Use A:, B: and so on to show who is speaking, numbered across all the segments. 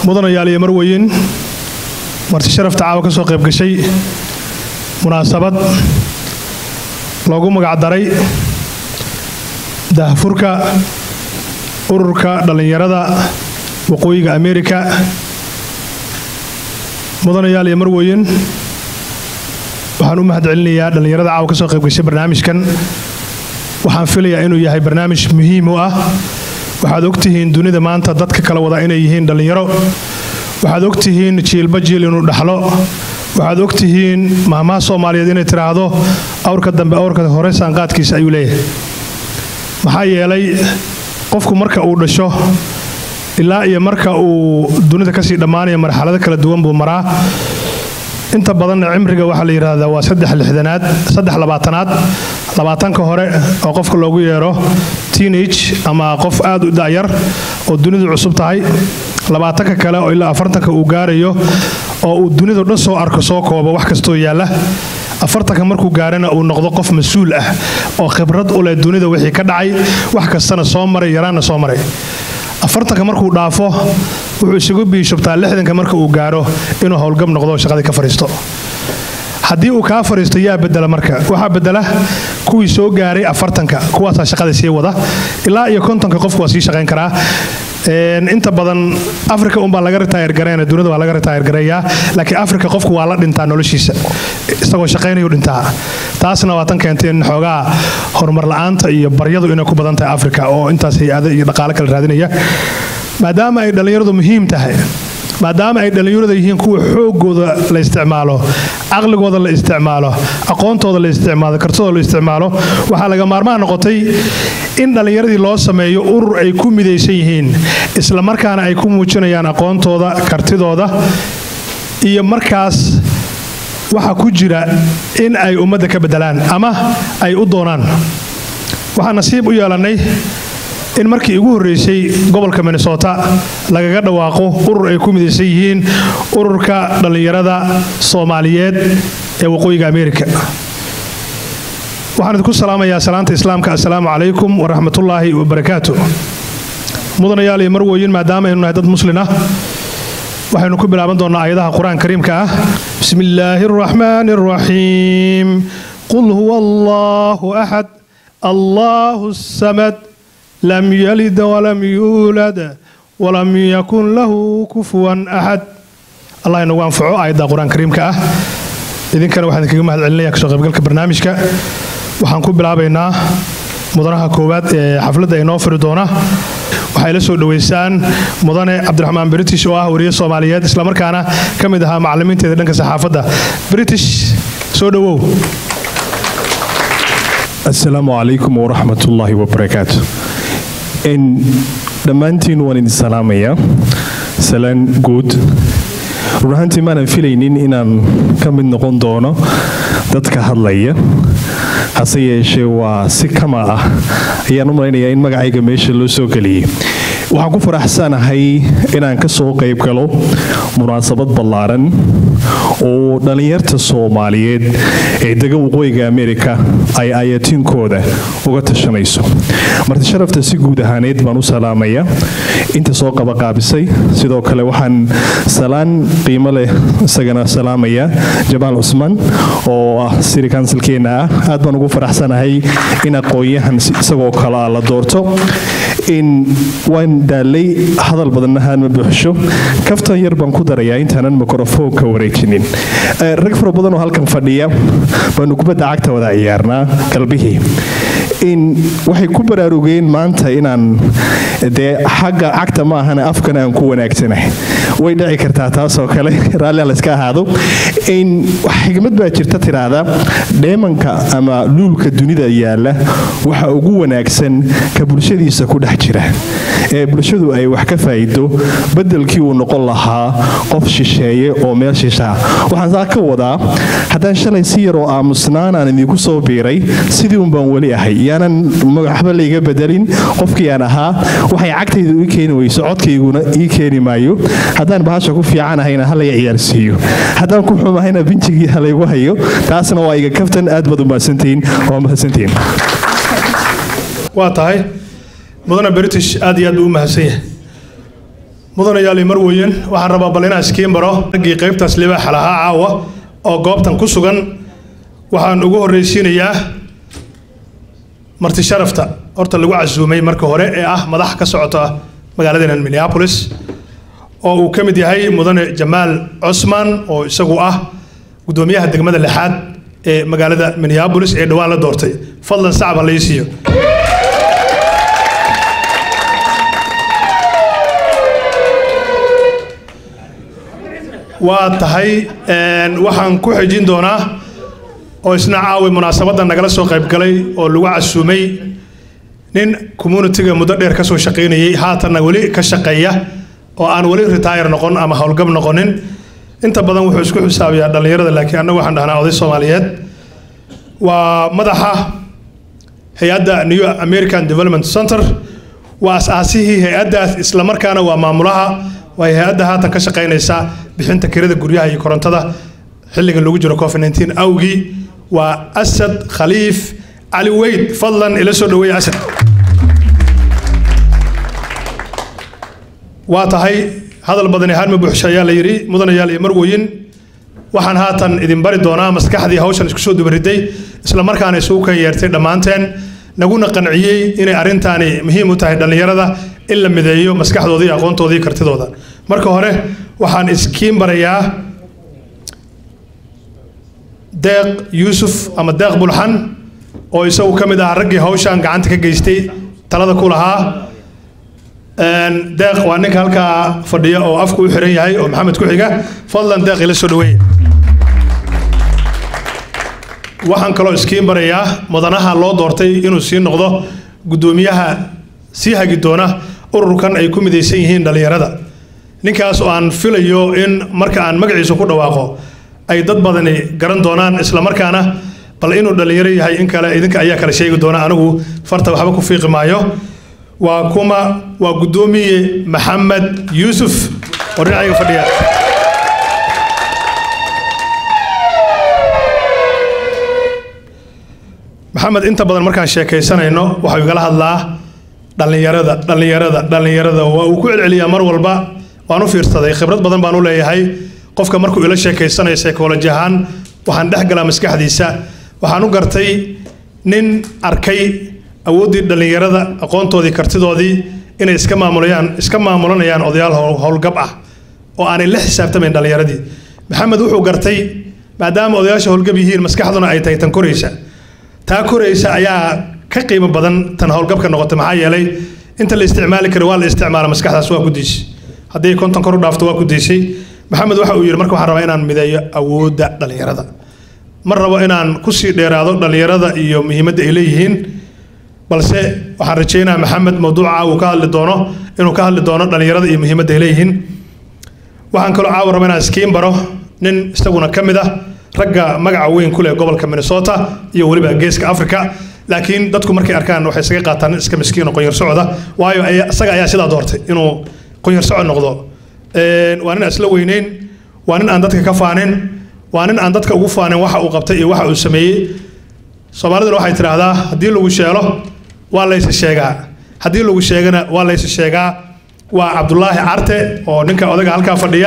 A: mudanayaal iyo marweyn marti sharafta caawa ka soo qayb gashay munaasabad loogu magacdaray dahfurka ururka dhallinyarada waqooyiga ameerika mudanayaal iyo marweyn waxaan u mahad celinayaa dhallinyarada caawa ka soo qayb gashay barnaamijkan waxaan filayaa inuu yahay barnaamij muhiim u ah waxaad ogtihiin dunida maanta dadka kala wada inay yihiin dhallinyaro waxaad ogtihiin jiilba jiil inuu dhaxlo waxaad ogtihiin mahmaha soomaaliyeed inay tidhaahdo awrka dambe awrka hore saanqaadkiisa ayuu leeyahay maxaa yeelay qofku marka uu dhasho ilaa iyo marka uu dunida kasii dhammaanaya marxalado kala duwan buu maraa inta badanna cimriga waxaa la yidhaahdaa waa saddex lixdanaad saddex labaatanaad labaatanka hore oo qofka loogu yeero teenage ama qof aad u da'yar oo dunidu cusub tahay labaatanka kale oo ilaa afartanka uu gaarayo oo uu dunidu dhan soo arko soo koobo wax kastoo yaalla afartanka markuu gaarana uu noqdo qof mas-uul ah oo khibrad u leh dunida wixii ka dhacay wax kastana soo maray yaraanna soo maray afartanka markuu dhaafo wuxuu isugu biishubtaa lixdanka marka uu gaaro inuu howlgab noqdo oo shaqadii ka fadhiisto haddii uu kaa fadhiisto yaa bedela marka waxaa bedela kuwii soo gaaray afartanka kuwaasaa shaqada sii wada ilaa iyo kontonka qofku waa sii shaqayn karaa inta badan africa unbaa laga ritaayar gareena dunida waa laga ritaayar gareeyaa laakiin africa qofku waa la dhintaa noloshiisa isagoo shaqaynayu dhintaa taasna waa tan keentay in xoogaa horumar la-aanta iyo baryadu inay ku badan tahay africa oo intaas hay-ado iyo dhaqaale kala raadinaya maadaama ay dhallinyaradu muhiim tahay maadaama ay dhallinyarada yihiin kuwa xoogooda la isticmaalo caqligooda la isticmaalo aqoontooda la isticmaalo kartidooda la isticmaalo waxaa laga maarmaha noqotay in dhallinyaradii loo sameeyo urur ay ku midaysan yihiin islamarkaana ay ku muujinayaan aqoontooda kartidooda iyo markaas waxa ku jira in ay ummadda ka bedelaan ama ay u doonaan waxaan nasiib u yeelannay in markii ugu horreysay gobolka minnesota lagaga dhawaaqo urur ay ku midaysan yihiin ururka dhallinyarada soomaaliyeed ee waqooyiga ameerika waxaan idinku salaamayaa salaanta islaamka assalaamu calaykum waraxmatullaahi wabarakaatu mudanayaal iyo marweyin maadaama aynu nahay dad muslin ah waxaynu ku bilaaban doonnaa aayadaha qur-aan kariimka ah bismi illaahi araxmaani araxiim qul huwa allaahu axad allaahu samad lam yalid walam yuulad walam yakun lahu kufuwan axad allah inagu anfaco aayadda qur-aan kariimka ah idinkana waxaan idinkaga mahad celinaya kasoo qaybgalka barnaamijka waxaan ku bilaabaynaa mudanaha koowaad ee xafladda inoo firi doona waxay la soo dhoweysaan mudane cabdiraxmaan british oo ah wariye soomaaliyeed islamarkaana ka mid ahaa macalimiinteeda dhanka saxaafadda british soo dhowow
B: asalaamu calaykum waraxmatullaahi wabarakaatu dhammaantiin waan idin salaamayaa salaan guud run ahaantii maanan filaynin inaan ka mid noqon doono dadka hadlaya hase yeeshee waa si kama ah ayaan u malaynayaa in magacayga meesha loo soo geliyey waxaan ku faraxsanahay inaan ka soo qayb galo munaasabad ballaaran oo dhallinyarta soomaaliyeed ee dega waqooyiga ameerika ay ayatiinkooda uga tashanayso marti sharafta si guud ahaaneed baan u salaamaya inta soo qabaqaabisay sidoo kale waxaan salaan qiimo leh isagana salaamaya jamaal cusmaan oo ah siri kansilkeenna ah aad baan ugu faraxsanahay in aqoon-yahan isagoo kale ah la doorto in waan daalay hadal badannahaan ma buuxsho kaftan yar baan ku darayaa intaanan mikrofoonka wareejinin rag fara badan oo halkan fadhiya baanu kubadda cagta wada ciyaarnaa galbihii in waxay ku baraarugeen maanta inaan dee xagga cagta ma ahana afkan aan ku wanaagsanahay way dhici kartaa taasoo kale raallia layska ahaado in xigmad baa jirta tiraahda dheemanka ama luulka dunida yaalla waxa ugu wanaagsan ka bulshadiisa ku dhex jira ee bulshadu ay wax ka faa'iido beddelkii uu noqon lahaa qof shisheeye oo meel shishaa waxaan saa ka wadaa haddaan shalay si yaroo aamusnaan aan idinku soo biiray sidii un baan weli ahay yaanan waxba layga bedelin qofkii aan ahaa waxay cagtaydu ii keeni weyso codkayguna ii keeni maayo haddaan bahasha ku fiicanahayna halaya ciyaarsiiyo haddaan ku xumahayna binjigii halaygu hayo taasna waa iga kaftan aad baad u mahadsantihiin waa mahadsantihiin
A: waa tahay mudane british aad iyo aad buu u mahadsan yahay mudanayaal iyo marweyn waxaan rabaa bal inaan iskiin baro raggii qaybtaas libaaxa lahaa caawa oo goobtan ku sugan waxaan ugu horreysiinayaa marti sharafta horta lagu casuumay marka hore ee ah madax ka socota magaaladeena minneapolis oo uu ka mid yahay mudane jamaal cosman oo isagu ah guddoomiyaha degmada lixaad ee magaalada minneapolis ee dhowaan la doortay fadlan sacab ha la ii siiyo waa tahay waxaan ku xejin doonaa oo isna caawi munaasabadda nagala soo qaybgalay oo lagu casuumay nin communitiga muddo dheer kasoo shaqaynayay haatanna weli ka shaqeeya oo aan weli retire noqon ama howlgab noqonin inta badan wuxuu isku xisaabiyaa dhallinyarada laakiin annagu waxaan dhahnaa oday soomaaliyeed waa madaxa hay-adda new american development center waa as-aasihii hay-addaas islamarkaana waa maamulaha waa hay-adda haatan ka shaqaynaysa bixinta kirada guryaha iyo korontada xilliga lagu jiro covid 19 awgii waa asad khaliif cali weyd fadlan ila soo dhaweeya asad waa tahay hadal badani harma buuxsha ayaa la yidhi mudanayaal iyo marwoyin waxaan haatan idin bari doonaa maskaxdii hawshan isku soo dubariday isla markaana isugu kan yeertay dhammaanteen naguna qanciyey inay arrintaani muhiim u tahay dhallinyarada in la mideeyo maskaxdooda iyo aqoontooda iyo kartidooda marka hore waxaan iskiin barayaa deeq yuusuf ama deeq bulxan oo isagu ka mid ah raggii hawshan gacanta ka geystay talada ku lahaa deeq waa ninka halkaa fadhiya oo afku u xiran yahay oo maxamed ku xiga fadlan deeq ila soo dhaweeye waxaan kaloo iskiin barayaa mudanaha loo doortay inuu sii noqdo guddoomiyaha sii hagi doona ururkan ay ku midaysan yihiin dhallinyarada ninkaas oo aan filayo in marka aan magaciisa ku dhawaaqo ay dad badani garan doonaan islamarkaana bal inuu dhallinyaro yahay in kale idinka ayaa kala sheegi doona anigu farta waxba ku fiiqi maayo waa kuma waa guddoomiye maxamed yuusuf oo dhinacayga fadhiya maxamed inta badan markaan sheekaysanayno waxau igala hadlaa dhallinyarada dhallinyarada dhallinyarada waa uu ku celceliyaa mar walba waan u fiirsaday khibrad badan baan u leeyahay qofka markuu ila sheekaysanayo psychology ahaan waxaan dhex galaa maskaxdiisa waxaan u gartay nin arkay awooddii dhallinyarada aqoontoodii kartidoodii inay iska maamulayaan iska maamulanayaan odayaal howlgab ah oo aanay la xisaabtamayn dhallinyaradii maxamed wuxuu gartay maadaama odayaasha howlgab yihiin maskaxduna ay tahay tan koraysa taa koraysa ayaa ka qiimo badan tan howlgabka noqotay maxaa yeelay inta la isticmaali karo waa la isticmaala maskaxdaas waa ku diisay hadday konton kor u dhaafto waa ku diisay maxamed waxa uu yidhi marka waxaan rabaa inaan mideeyo awoodda dhallinyarada ma rabo inaan kusii dheeraado dhallinyarada iyo muhiimadda ay leeyihiin balse waxaan rajaynayaa maxamed mawduuca uu ka hadli doono inuu ka hadli doono dhallinyarada iyo muhiimadda ay leeyihiin waxaan kaloo caawa raba inaan iskiin baro nin isaguna ka mid ah ragga magaca weyn ku leh gobolka minnesota iyo weliba geeska africa laakiin dadku markay arkaan waxay isaga qaataan nin iska miskiin oo qonyar socda waayo isaga ayaa sidaa doortay inuu qonyar socod noqdo waa nin isla weyneyn waa nin aan dadka ka faanin waa nin aan dadka ugu faanin waxa uu qabtay iyo waxa uu sameeyey soomaaliduna waxay tidhaahdaa haddii lagu sheelo waa laysa sheegaa haddii lagu sheegana waa laysa sheegaa waa cabdulaahi carte oo ninka odaga halkaa fadhiya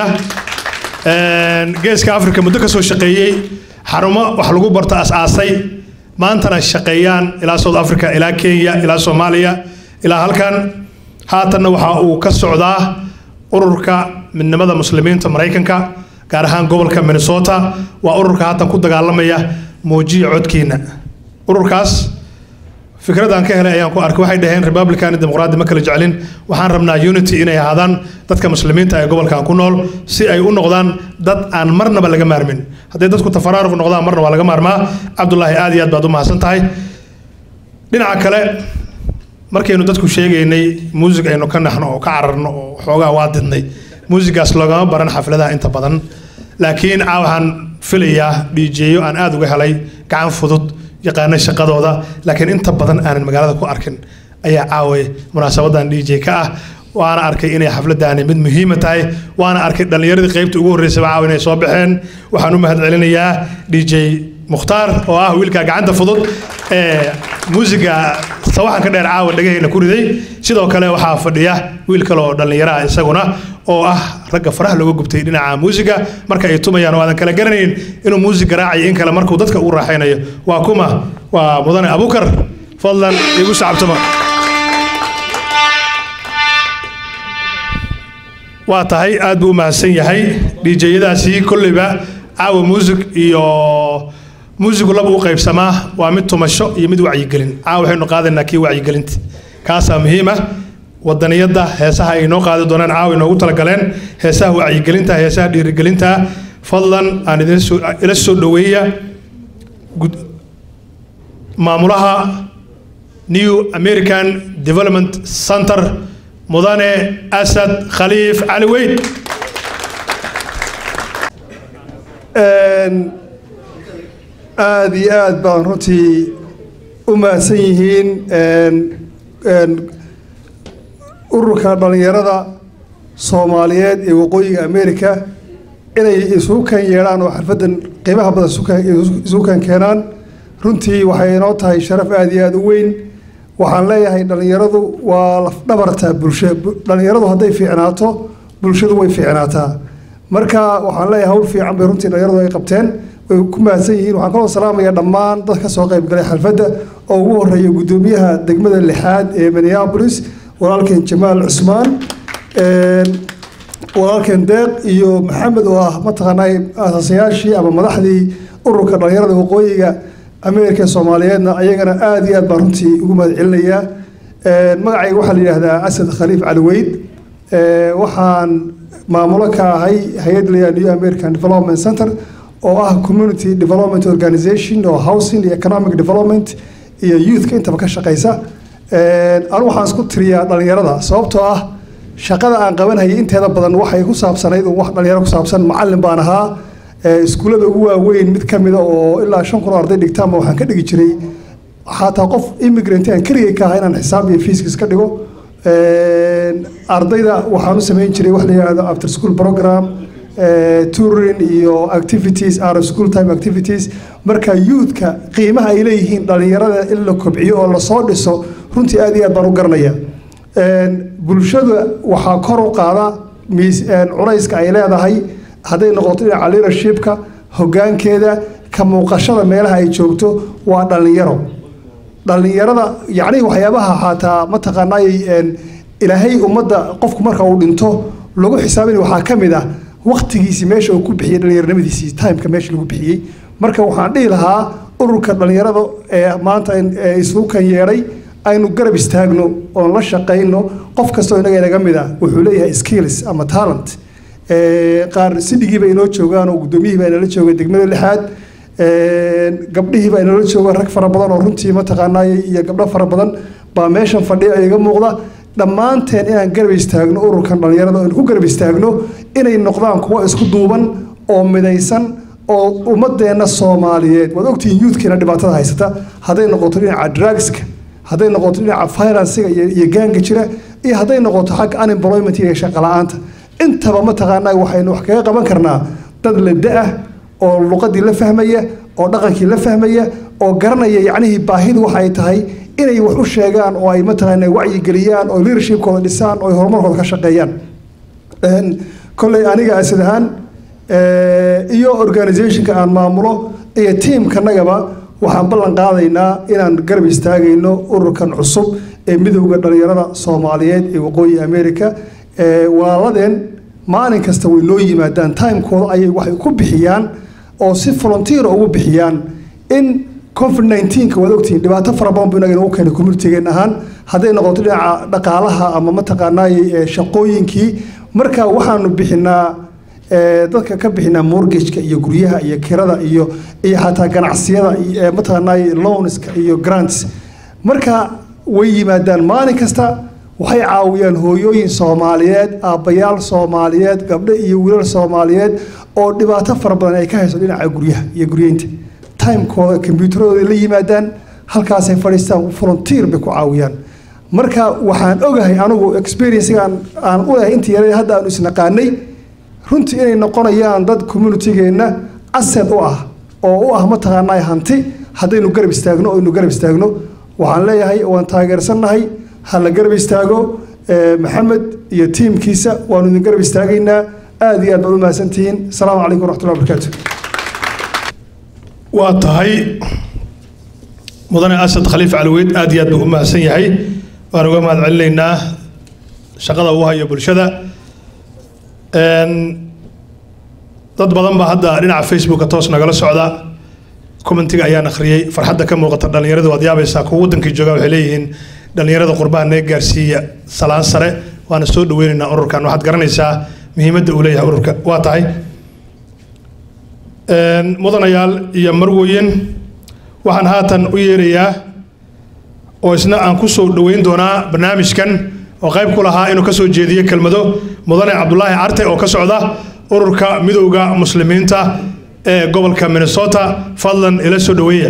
A: geeska africa muddo ka soo shaqeeyey xarumo wax lagu barto as-aasay maantana shaqeeyaan ilaa south africa ilaa kenya ilaa soomaaliya ilaa halkan haatanna waxa uu ka socdaa ururka midnimada muslimiinta maraykanka gaar ahaan gobolka minnesota waa ururka haatan ku dagaalamaya muujiya codkiina ururkaas fikradaan ka helay ayaan ku arkay waxay dhaheen republican iyo dimuqraadi ma kala jeclin waxaan rabnaa unity inay ahaadaan dadka muslimiinta ee gobolkan ku nool si ay u noqdaan dad aan marnaba laga maarmin hadday dadku tafaraaruq noqdaan marna waa laga maarmaa cabdulaahi aad iyo aad baad u mahadsan tahay dhinaca kale markaynu dadku sheegaynay muusig aynu ka naxno oo ka cararno oo xoogaa waa didnay muusigaas loogama baran xafladaha inta badan laakiin caa waxaan filayaa dhiijeeyo aan aada uga helay gacan fudud yaqaana shaqadooda laakiin inta badan aanan magaalada ku arkin ayaa caaway munaasabadan dj ka ah waana arkay inay xafladaani mid muhiima tahay waana arkay dhallinyaradii qaybta ugu horreysaba caawa inay soo baxeen waxaan u mahad celinayaa dj mukhtaar oo ah wiilka gacanta fudud ee muusiga sawaxanka dheer caawa dhagahayna ku riday sidoo kale waxaa fadhiya wiil kale oo dhallinyaraha isaguna oo ah ragga faraha looga gubtay dhinaca muusiga marka ay tumayaan oo aadan kala garanayn inuu muusig garaacayo in kale markuu dadka ugu raaxaynayo waa kuma waa mudane abukar fadlan igu sacabtama waa tahay aad buu u mahadsan yahay dhiijayadaasi kolleyba caawa muusig iyo muusigu laba u qaybsamaa waa mid tumasho iyo mid wacyigelin caawa waxaynu qaadaynaa kii wacyigelinta kaasaa muhiim ah wadaniyadda heesaha ay inoo qaadi doonaan caawa inoogu talagaleen heesaha wacyigelinta heesaha dhiirigelinta fadlan aan idin soo ila soo dhoweeya gud- maamulaha new american development center mudane asad khaliif cali weyn
C: aada iyo aad baan runtii u mahadsan yihiin ururka dhallinyarada soomaaliyeed ee waqooyiga america inay isugu kan yeedhaan oo xalfaddan qiimaha badan isugu- isugu kan keenaan runtii waxay inoo tahay sharaf aada iyo aada u weyn waxaan leeyahay dhallinyaradu waa lafdhabarta bulsho Bu- dhallinyaradu hadday fiicnaato bulshadu way fiicnaataa marka waxaan leeyahay hawl fiican bay runtii dhallinyaradu ay qabteen way ku mahadsan yihiin waxaan kaloo salaamaya dhammaan dad ka soo qayb galay xalfadda oo ugu horeeya guddoomiyaha degmada lixaad ee minneapolis walaalkeen jamaal cusmaan Een, walaalkeen deeq iyo maxamed oo ah mataqaanaa aasasayaashii ama madaxdii ururka dhallinyarada waqooyiga ameerika ee soomaaliyeedna ayagana aada iyo aad baan runtii ugu mahad celinayaa Een, magacayga waxaa la yidhaahdaa asad khaliif cali weyd Ee, waxaan maamulo ka ahay hay-ad la yidhahdo new american development center oo ah community development organization oo housing iyo economic development iyo youthka intaba ka shaqeysa Een, anigu waxaan isku tiriyaa dhallinyarada sababtoo ah shaqada aan qabanhayay inteeda badan waxay ku saabsanayd oo wax dhalinyaro ku saabsan macallin baan ahaa Ee, iskuullada ugu waaweyn mid ka mida oo ilaa shan kun oo arday dhigtaanba waxaan ka dhigi jiray xataa qof immigrant aan keligay ka ahaa inaan xisaab iyo fiiskis ka dhigo Een, ardayda waxaan u samayn jiray wax la yidhaahdo after school program eh, touring iyo activities out of school time activities marka youthka qiimaha ay leeyihiin dhalinyarada in la kobciyo oo lasoo dhiso runtii aad iyo aad baan u garanaya Een, bulshada waxaa kor u qaada miis een, culayska ay leedahay hadday noqoto dhinaca leadershipka hoggaankeeda ka muuqashada meelaha ay joogto waa dhalinyaro dhalinyarada yacni waxyaabaha xataa mataqaanaay een, ilaahay ummadda qofku marka uu dhinto lagu xisaabin waxaa ka mid ah waqtigiisii meesha uu ku bixiyey dhalinyaronimadiisii timeka meesha lagu bixiyey marka waxaan dhihi lahaa ururka dhalinyarada ee maanta in- ee isugu kan yeedhay aynu garab istaagno oon la shaqayno qof kastoo inaga inaga mid ah wuxuu leeyahay skills ama talent Ee, qaar sidhigii bay inoo joogaan oo guddoomiyihii baa inala jooga degmada lixaad Een, gabdhihii baa inala jooga rag fara badan oo runtii mataqaanaay iyo gabdho fara badan baa meeshan fadhiya iga muuqda dhammaanteen inaan garab istaagno ururkan dhalinyarada oo aynu ku garab istaagno inay noqdaan kuwo isku duuban oo midaysan oo ummadeenna soomaaliyeed waad ogtihiin youthkiina dhibaatada haysata hadday noqoto dhinaca drugska hadday noqoto dhinaca financiga iyo iyo gaanga jira iyo hadday noqoto xagga unemployment iyo shaqo la'aanta intaba mataqaanaa waxaynu wax kaga qaban karnaa dad la da-ah oo luqadii la fahmaya oo dhaqankii la fahmaya oo garanaya yacnihii baahidu waxa ay tahay inay wax u sheegaan oo ay mataqaanaa wacyigeliyaan oo leadershipkooda dhisaan oo ay horumarkooda ka shaqeeyaan Een, kolley aniga asad ahaan ee, iyo organizationka aan maamulo iyo tiimkanagaba waxaan ballan qaadaynaa inaan garab istaagayno ururkan cusub ee midowda dhalinyarada soomaaliyeed ee waqooyi america Ee, walaaladeen maalin kasta way noo yimaadaan timekooda ayay waxay ku bixiyaan oo si volunteer ugu bixiyaan in covid 19 waad ogtihiin dhibaato fara badan buu inaga inagu keenay communitygeen ahaan hadday noqoto dhinaca dhaqaalaha ama mataqaanaay ee, shaqooyinkii marka waxaanu bixinaa ee, dadka ka bixinaa mortgageka iyo guryaha iyo kirada iyo iyo xataa ganacsiyada iyo, ee, mataqaanaay loanska iyo grants marka way yimaadaan maalin kasta waxay caawiyaan hooyooyin soomaaliyeed aabbayaal soomaaliyeed gabdho iyo wiilal soomaaliyeed oo dhibaato fara badan ay ka hayso dhinaca guryaha iyo guryeynta timekooda kombyuutaradooda la yimaadaan halkaasay fadhiistaan volunteer bay ku caawiyaan marka waxaan ogahay anigu experiencegaan aan u lehay intii yaray hadda aanu isnaqaanay runtii inay noqonayaan dad communitygeenna asset u ah oo u ah mataqaanaa hanti haddaynu garab istaagno oo aynu garab istaagno waxaan leeyahay waan taageersannahay ha la garab istaago maxamed iyo tiimkiisa waanu idin garab istaagaynaa aad iyo aad baad u mahadsantihiin asalaamu calaykum waraxmatullahi wabarakaatu
A: waa tahay mudane asad khaliif calweyd aad iyo aad buu u mahadsan yahay waan uga mahad celinaynaa shaqada uu hayo bulshada dad badan baa hadda dhinaca facebooka toos nagala socda commentiga ayaan akhriyey farxadda ka muuqata dhallinyaradu waad yaabaysaa kuwa waddankii jooga waxay leeyihiin dhallinyarada qurbaha naga gaarsiiya salaan sare waana soo dhaweynaynaa ururkan waxaad garanaysaa muhiimadda uu leeyahay ururka waa tahay mudanayaal iyo marwoyin waxaan haatan u yeerayaa oo isna aan ku soo dhoweyn doonaa barnaamijkan oo qayb ku lahaa inuu ka soo jeediyo kelmado mudane cabdulaahi carte oo ka socda ururka midowda muslimiinta ee gobolka minnesota fadlan ila soo dhoweeya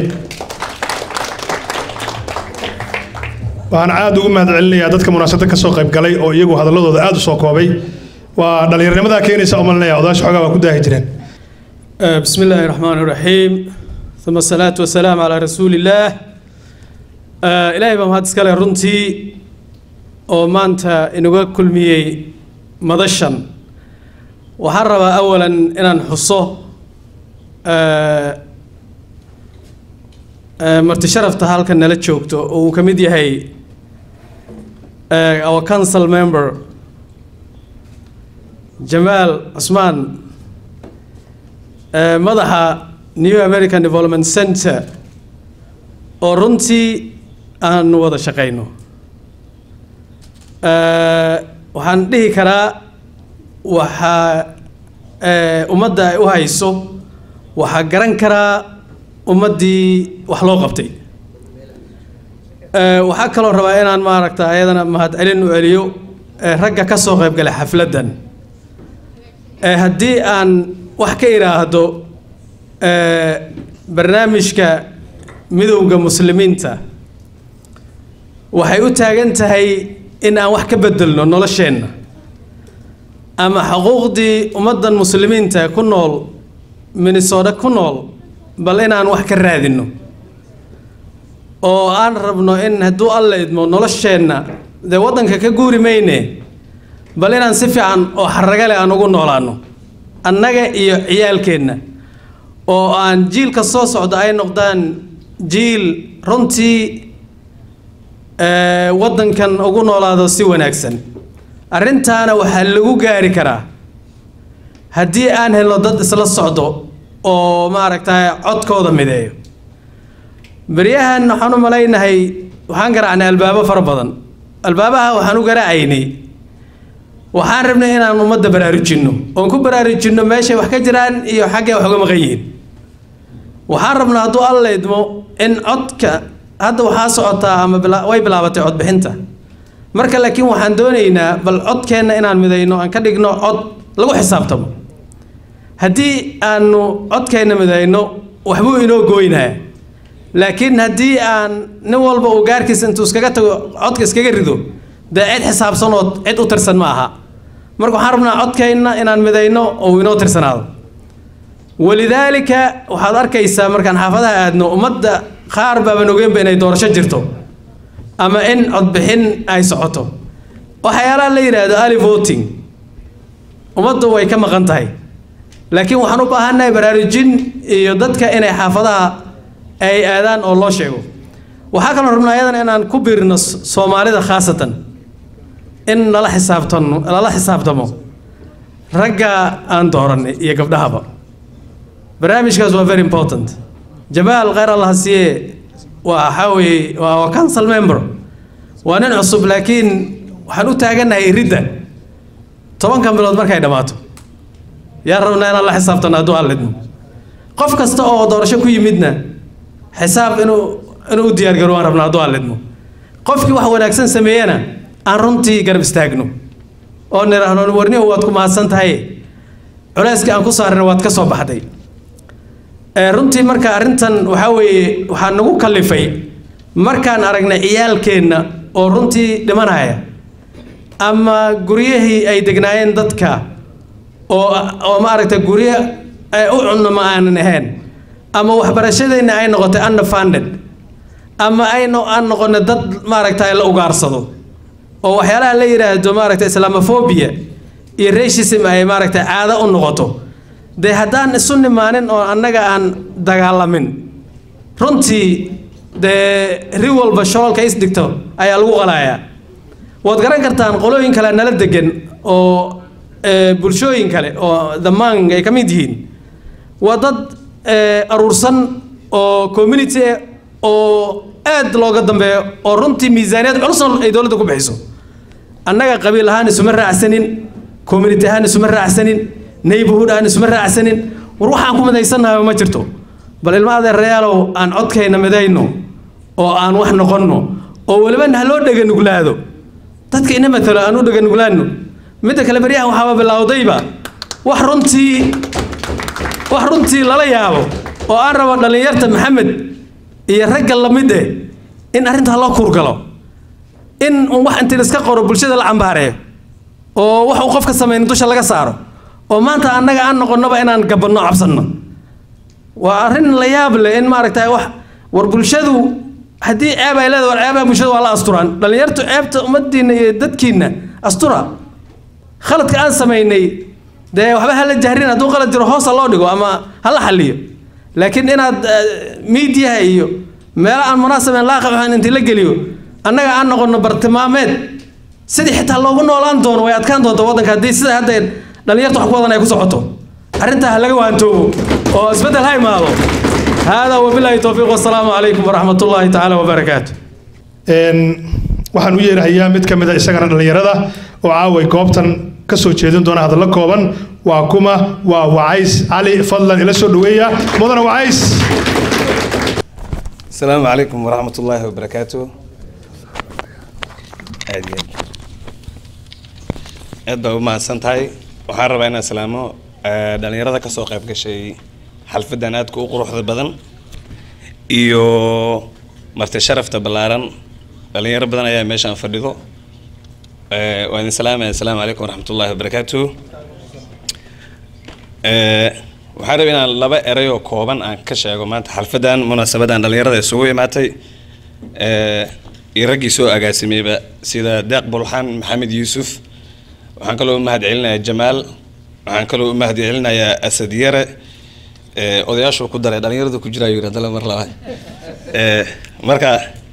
A: waxaan aad ugu mahad celinayaa dadka munaasabada ka soo qayb galay oo iyagu hadalladooda aad u soo koobay waa dhallinyarnimadaa keenaysa umalinaya odaasha xoogaa waa ku daahi jireen
D: بسم الله الرحمن الرحيم ثم الصلاة والسلام على رسول الله آه إلهي بام هاد سكالي رنتي oo maanta inuga kulmiyey madashan waxaan rabaa awalan inaan xuso marti sharafta halkan nala joogto oo uu ka mid yahay our council member jamaal cusmaan madaxa new american development center oo runtii aanu wada shaqayno waxaan dhihi karaa waxaa ummadda ay u hayso waxaa garan karaa ummaddii wax loo qabtay waxaa kaloo rabaa inaan maaragta ayadana mahadcelin u celiyo ragga ka soo qayb galay xafladdan haddii aan wax ka idhaahdo barnaamijka midowda muslimiinta waxay u taagan tahay in aan wax ka bedelno nolosheenna ama xuquuqdii ummaddan muslimiinta ku nool minnesota ku nool bal inaan wax ka raadinno oo aan rabno in hadduu alla idmo nolosheenna dee waddanka ka guuri mayne bal inaan si fiican oo xaragale aan ugu noolaano annaga iyo ciyaalkeenna oo aan jiilka soo socda ay noqdaan jiil runtii waddankan ugu noolaado si wanaagsan arrintaana waxaa lagu gaari karaa haddii aan helno dad isla socdo oo maaragtay codkooda mideeyo beryahan waxaan u malaynahay waxaan garaacnay albaabo fara badan albaabaha waxaan u garaacaynay waxaan rabnay inaan ummadda baraarujinno oon ku baraarujinno meeshay wax ka jiraan iyo xaggay wax uga maqan yihiin waxaan rabnaa hadduu alla idmo in codka hadda waxaa socotaa ama way bilaabatay codbixinta marka laakiin waxaan doonaynaa bal codkeenna inaan midayno aan ka dhigno cod lagu xisaabtamo haddii aanu codkeenna midayno waxbuu inoo gooynaya laakiin haddii aan nin walba uu gaarkiisa intuu iskaga tago codka iskaga rido dee cid xisaabsan oo cid u tirsan ma aha marka waxaan rabnaa codkeenna inaan midayno oo uu inoo tirsanaado walidaalika waxaad arkaysaa markaan xaafadaha aadno ummadda qaar baaban ogeynba inay doorasho jirto ama in codbixin ay socoto waxyaalaha la yidhaahdo ali voting ummaddu way ka maqan tahay laakiin waxaan u baahannahay baraarujin iyo dadka inay xaafadaha ay aadaan oo loo sheego waxaa kaloo rabnaa ayadana inaan ku biirno soomaalida khaasatan in lala xisaabtano lala xisaabtamo ragga aan dooranay iyo gabdhahaba barnaamijkaas waa very important jamaal khayr allah siye waa waxaa weeye waa waa council member waa nin cusub laakiin waxaan u taagannahay iridda tobankan bilood markay dhammaato yaa rabnaa inaan la xisaabtano hadduu aan lidmo qof kasta oo doorasho ku yimidna xisaab inuu inuu u diyaargaro waan rabnaa hadduu aan lidmo qofkii wax wanaagsan sameeyana aan runtii garab istaagno oo nidhaahno warniho waad ku mahadsan tahay culayskii aan ku saarina waad ka soo baxday runtii marka arrintan waxaa weeye waxaa nagu kallifay markaan aragnay ciyaalkeenna oo runtii dhimanaya ama guryahii ay degnaayeen dadka oo oo maaragtay guryo ay u cunno ma aanan ahayn ama waxbarashadeenna ay noqotay underfunded ama ay no aan noqonay dad maaragtay la ugaarsado oo waxyaalaha la yidhaahdo maaragtay islamophobia iyo racism ay maaragtay caado u noqoto dee haddaan isu nimaanin oo annaga aan dagaalamin runtii dee ri walba shoolka isdhigto ayaa lagu qalayaa waad garan kartaan qolooyin kale nala degan oo eh, bulshooyin kale oo dhammaan ay ka mid yihiin waa dad eh, aruursan oo community ah oo aad looga dambeeyo oo runtii miisaaniyad culusna ay dowladda ku bixiso annaga qabiil ahaan isuma raacsanin community ahaan isuma raacsanin neighborhood ahaan isuma raacsanin war waxaan ku midaysannahay ma jirto bal ilma adeerayaalow aan codkayna midayno oo aan wax noqonno oo weliba ha loo dhega nuglaado dadka ina matalo aan u dhega nuglaano midda kale baryahan waxaaba bilowdayba wax runtii wax runtii lala yaabo oo aan rabo dhallinyarta maxamed iyo ragga lamid eh in arrintaa loo kurgalo in un wax intii iska qoro bulshada la cambaareeyo oo wax uu qofka samayno dusha laga saaro oo maanta annaga aan noqonnoba inaan gabanno cabsanno waa arrin la yaab leh in maaragtay wax war bulshadu haddii ceeb ay leedahay war ceebaha bulshada waa la asturaan dhallinyartu ceebta ummaddiinna iyo dadkiinna astura khaladka aan samaynay dee waxba hala jahrin hadduu qalad jiro hoosa loo dhigo ama hala xalliyo laakiin inaad miidiyaha iyo meelo aan munaasabeen laaqaxan intii la geliyo annaga aan noqono bartilmaameed sidii xitaa loogu noolaan doono way adkaan doonta waddanka haddii sida hadda dhallinyarta wax ku wadan ay ku socoto arrintaa ha laga waantoobo oo isbeddel ha imaado haadaa wabilaahi towfiiq wasalaamu calaykum waraxmat ullaahi tacaala wabarakaatu
A: Een, waxaan u yeerahayaa mid ka mid a isagana dhallinyarada oo caaway goobtan ka soo jeedin doona hadallo kooban waa kuma waa wacays cali fadlan ila soo dhaweeya mudana wacays
E: السلام عليكم ورحمة الله وبركاته aad iyo aad aad baa u mahadsan tahay waxaan rabaa inaan salaamo eh, dhalinyarada kasoo qayb gashay xalfadan aadka u quruxda badan iyo marti sharafta ballaaran dhalinyaro badan ayaa meeshaan fadhido Eh, waan idin salaamaya asalaamu calaykum waraxmat ullahi wabarakaatu Eh, waxaan rabaa inaan laba eray oo kooban aan ka sheego maanta xalfadan munaasabadan dhalinyarada isugu imaatay Eh, iyo raggii soo agaasimeyba sida deeq bulxaan maxamed yuusuf waxaan kaloo u mahad celinayaa jamaal waxaan kaloo u mahad celinayaa asad yare Eh, odayaashuu ku daray dhalinyaradu ku jiraa yiri haddana mar labaad Eh, marka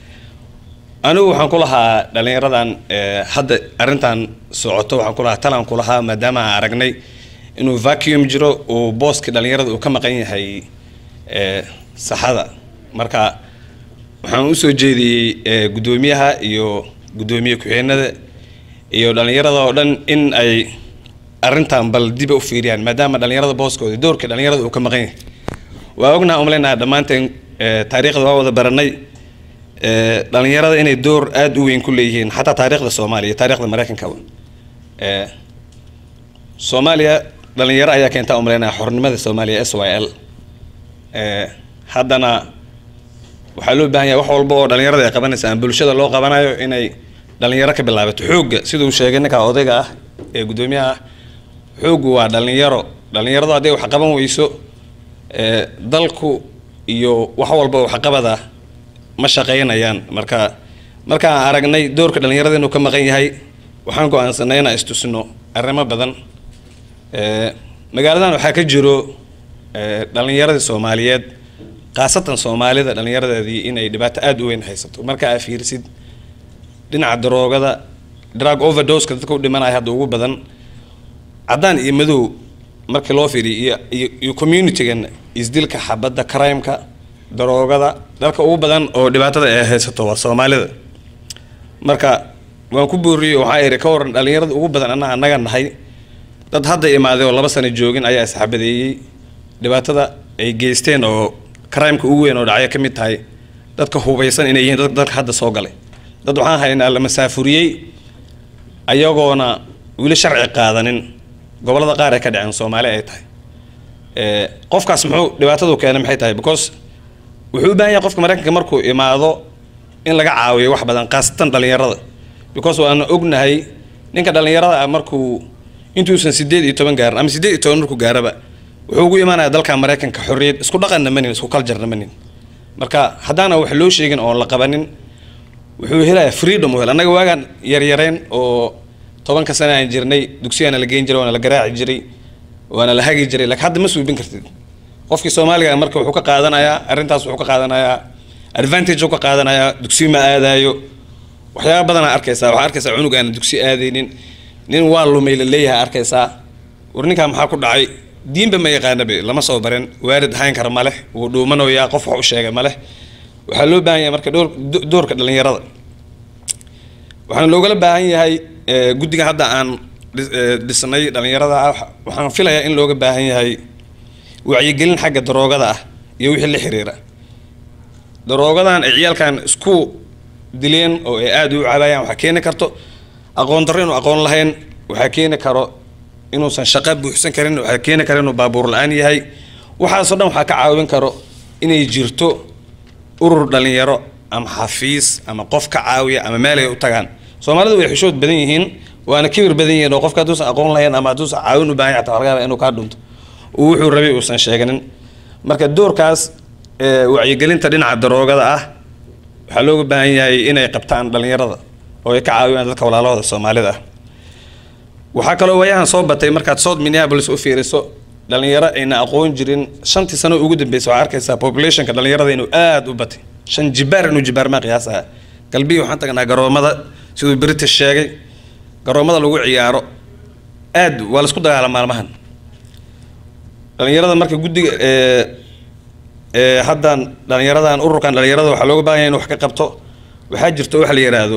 E: anigu waxaan ku lahaa dhalinyaradan eh, hadda arrintan socoto waxaan ku lahaa talaan ku lahaa maadaama aan aragnay inuu vacuum jiro uu booski dhalinyarada uu ka maqan yahay eh, saxada marka waxaan usoo jeediyey eh, guddoomiyaha iyo guddoomiye ku-xigeenada iyo dhalinyarada oo dhan in ay arrintan bal diba u fiiriyaan maadaama dhalinyarada booskooda doorka dhalinyarada uu ka maqan yahay waa ognaha umaleynaa dhammaanteen eh, taariikhda waa wada baranay Eh, dhalinyarada inay door aada u weyn ku leeyihiin xataa taariikhda soomaaliya iyo taariikhda mareykankaba Eh, soomaaliya dhalinyaro ayaa keentaa umaleynaya xornimada soomaaliya s y l Eh, haddana waxaa loo baahan yahay wax walba oo dhalinyarada ay qabanaysa aan bulshada loo qabanayo inay dhalinyaro ka bilaabato xoogga siduu sheegay ninka odayga ah ee guddoomiyaha ah xooggu waa dhalinyaro dhalinyaradu hadday wax qaban weyso eh, dalku iyo wax walba waxqabada ma shaqaynayaan marka markaan aragnay doorka dhalinyarada inuu ka maqan yahay waxaan go-aansanay inaan istusno arrimo badan Eh, magaaladan waxaa ka jiro eh, dhalinyaradii soomaaliyeed khaasatan soomaalida dhalinyaradeedii inay dhibaato aada u weyn haysato marka aa fiirsid dhinaca daroogada drug overdoseka dadka u dhimanaya hadda ugu badan caddaan iyo madow markii loo fiiriyo iyo iyo iyo communitygan isdilka xabadda crimeka daroogada dalka ugu badan oo dhibaatada ay haysato waa soomaalida marka waan ku booriyey waxaa ihi ka waran dhalinyarada ugu badan annaga annaga nahay dad hadda imaaday oo laba sano joogin ayaa isxabadeeyey dhibaatada ay geysteen oo crimeka ugu weyn oo dhacyo ka mid tahay dadka hubaysan inay yihiin dad- dadka hadda soo galay dad waxaan haynaa la masaafuriyey ayagoona weli sharci qaadanin gobolada qaar ay ka dhaceen soomaali ay tahay Eh, qofkaas muxuu dhibaatadu keenay maxay tahay because wuxuu u baahan yahay qofka mareykanka markuu imaado in laga caawiyo wax badan khaasatan dhalinyarada because waana ognahay ninka dhalinyarada ah markuu intuusan sideed iyo toban gaarin ama sideed iyo toban markuu gaaraba wuxuu ugu imaanaya dalka mareykanka xorriyad isku dhaqanna manin isku kaljarna manin marka haddaana wax loo sheegin oon la qabanin wuxuu helayaa freedom u hel annaga waagaan yaryareen oo tobanka sane aan jirnay dugsiyaana la geyn jiray waana la garaaci jiray waana la hagi jiray laakiin hadda ma suubin kartid qofkii soomaaliga marka wuxuu ka qaadanayaa arrintaas wuxuu ka qaadanayaa advantage uu ka qaadanayaa dugsi ma aadaayo waxyaaba badanaa arkaysaa waxaa arkaysaa cunug aan dugsi aadaynin nin waa lumay la leeyahay arkaysaa war ninkaa maxaa ku dhacay diinba ma yaqaanabe lama soo barin waalid hayn kara maleh wuu dhuumanayaa qof wax u sheegay maleh waxaa loo baahan yahay marka dhoor- do- doorka dhalinyarada waxaana loogala baahan yahay eh, guddiga hadda aan dhis- eh, dhisnay dhalinyarada ah waxaan filayaa in looga baahan yahay wacyigelin xagga daroogada ah iyo wixii la xiriira daroogadan ay ciyaalkan isku dileen oo ay aada u cabayaan waxaa keeni karto aqoon darro inuu aqoon lahayn waxaa keeni karo inuusan shaqo buuxsan karin waxaa keeni karo inuu baabuur la-aan yahay waxaasoo dhan waxaa ka caawin karo inay jirto urur dhalinyaro ama xafiis ama qof ka caawiya ama meel ay u tagaan soomaalidu way xishood badan yihiin waana kibir badan yihiin oo qofka hadduusan aqoon lahayn ama hadduusan caawin u baahan yahay xataa waxaa laga yaabaa inuu kaa dhunto uu wuxuu rabay uusan sheeganin marka doorkaas ee, wacyigelinta dhinaca daroogada ah waxaa looga baahan yahay inay qabtaan dhalinyarada oo ay ka caawiyaan dadka walaalahooda soomaalida ah waxaa kaloo waayahan soo batay markaad south minneapolis u fiiriso dhalinyaro ayna aqoon jirin shantii sano ugu dambeysa waxaa arkaysaa populationka dhalinyarada inuu aada u batay shan jibaar inuu jibaar ma qiyaasaha galbihi waxaan tagnaa garoomada siduu british sheegay garoomada lagu ciyaaro aad waa laisku dagaala maalmahan dhalinyarada marka guddiga ee ee haddan dhalinyaradan ururkan dhalinyarada waxaa looga baahan yahay in wax ka qabto waxaa jirto wax la yidhaahdo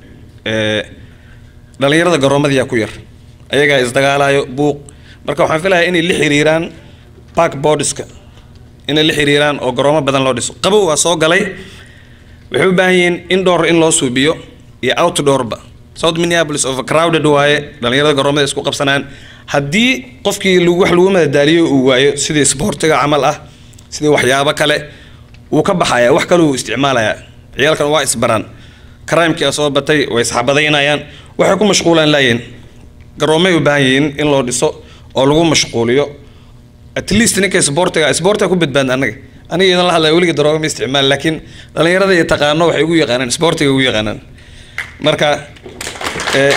E: ee dhalinyarada garoomadiyaa ku yar ayagaa isdagaalayo buuq marka waxaan filayaa inay la xiriiraan park boardska inay la xiriiraan oo garoomo badan loo dhiso qabow waa soo galay waxay u baahan yihiin indoor in loo suubiyo iyo outdoorba south minneapolis overcrowded waaye dhalinyarada garoomada isku qabsanaan haddii qofkii lagu- wax lagu madadaaliyo uu waayo sidii sportiga camal ah sidii waxyaabo kale wuu ka baxaya wax kale uu isticmaalayaa ciyaalkan waa isbaraan crimekii soo batay way isxabadaynayaan waxay ku mashquulaan laayihin garoomay u baahan yihiin in loo dhiso oo lagu mashquuliyo at least ninka sportiga sportiga ku badbaadna anaga aniga idan la hadlaya weligii darooga ma isticmaal laakiin dhalinyarada iyo taqaano waxay ugu yaqaanaan sportiga ugu yaqaanaan marka eh,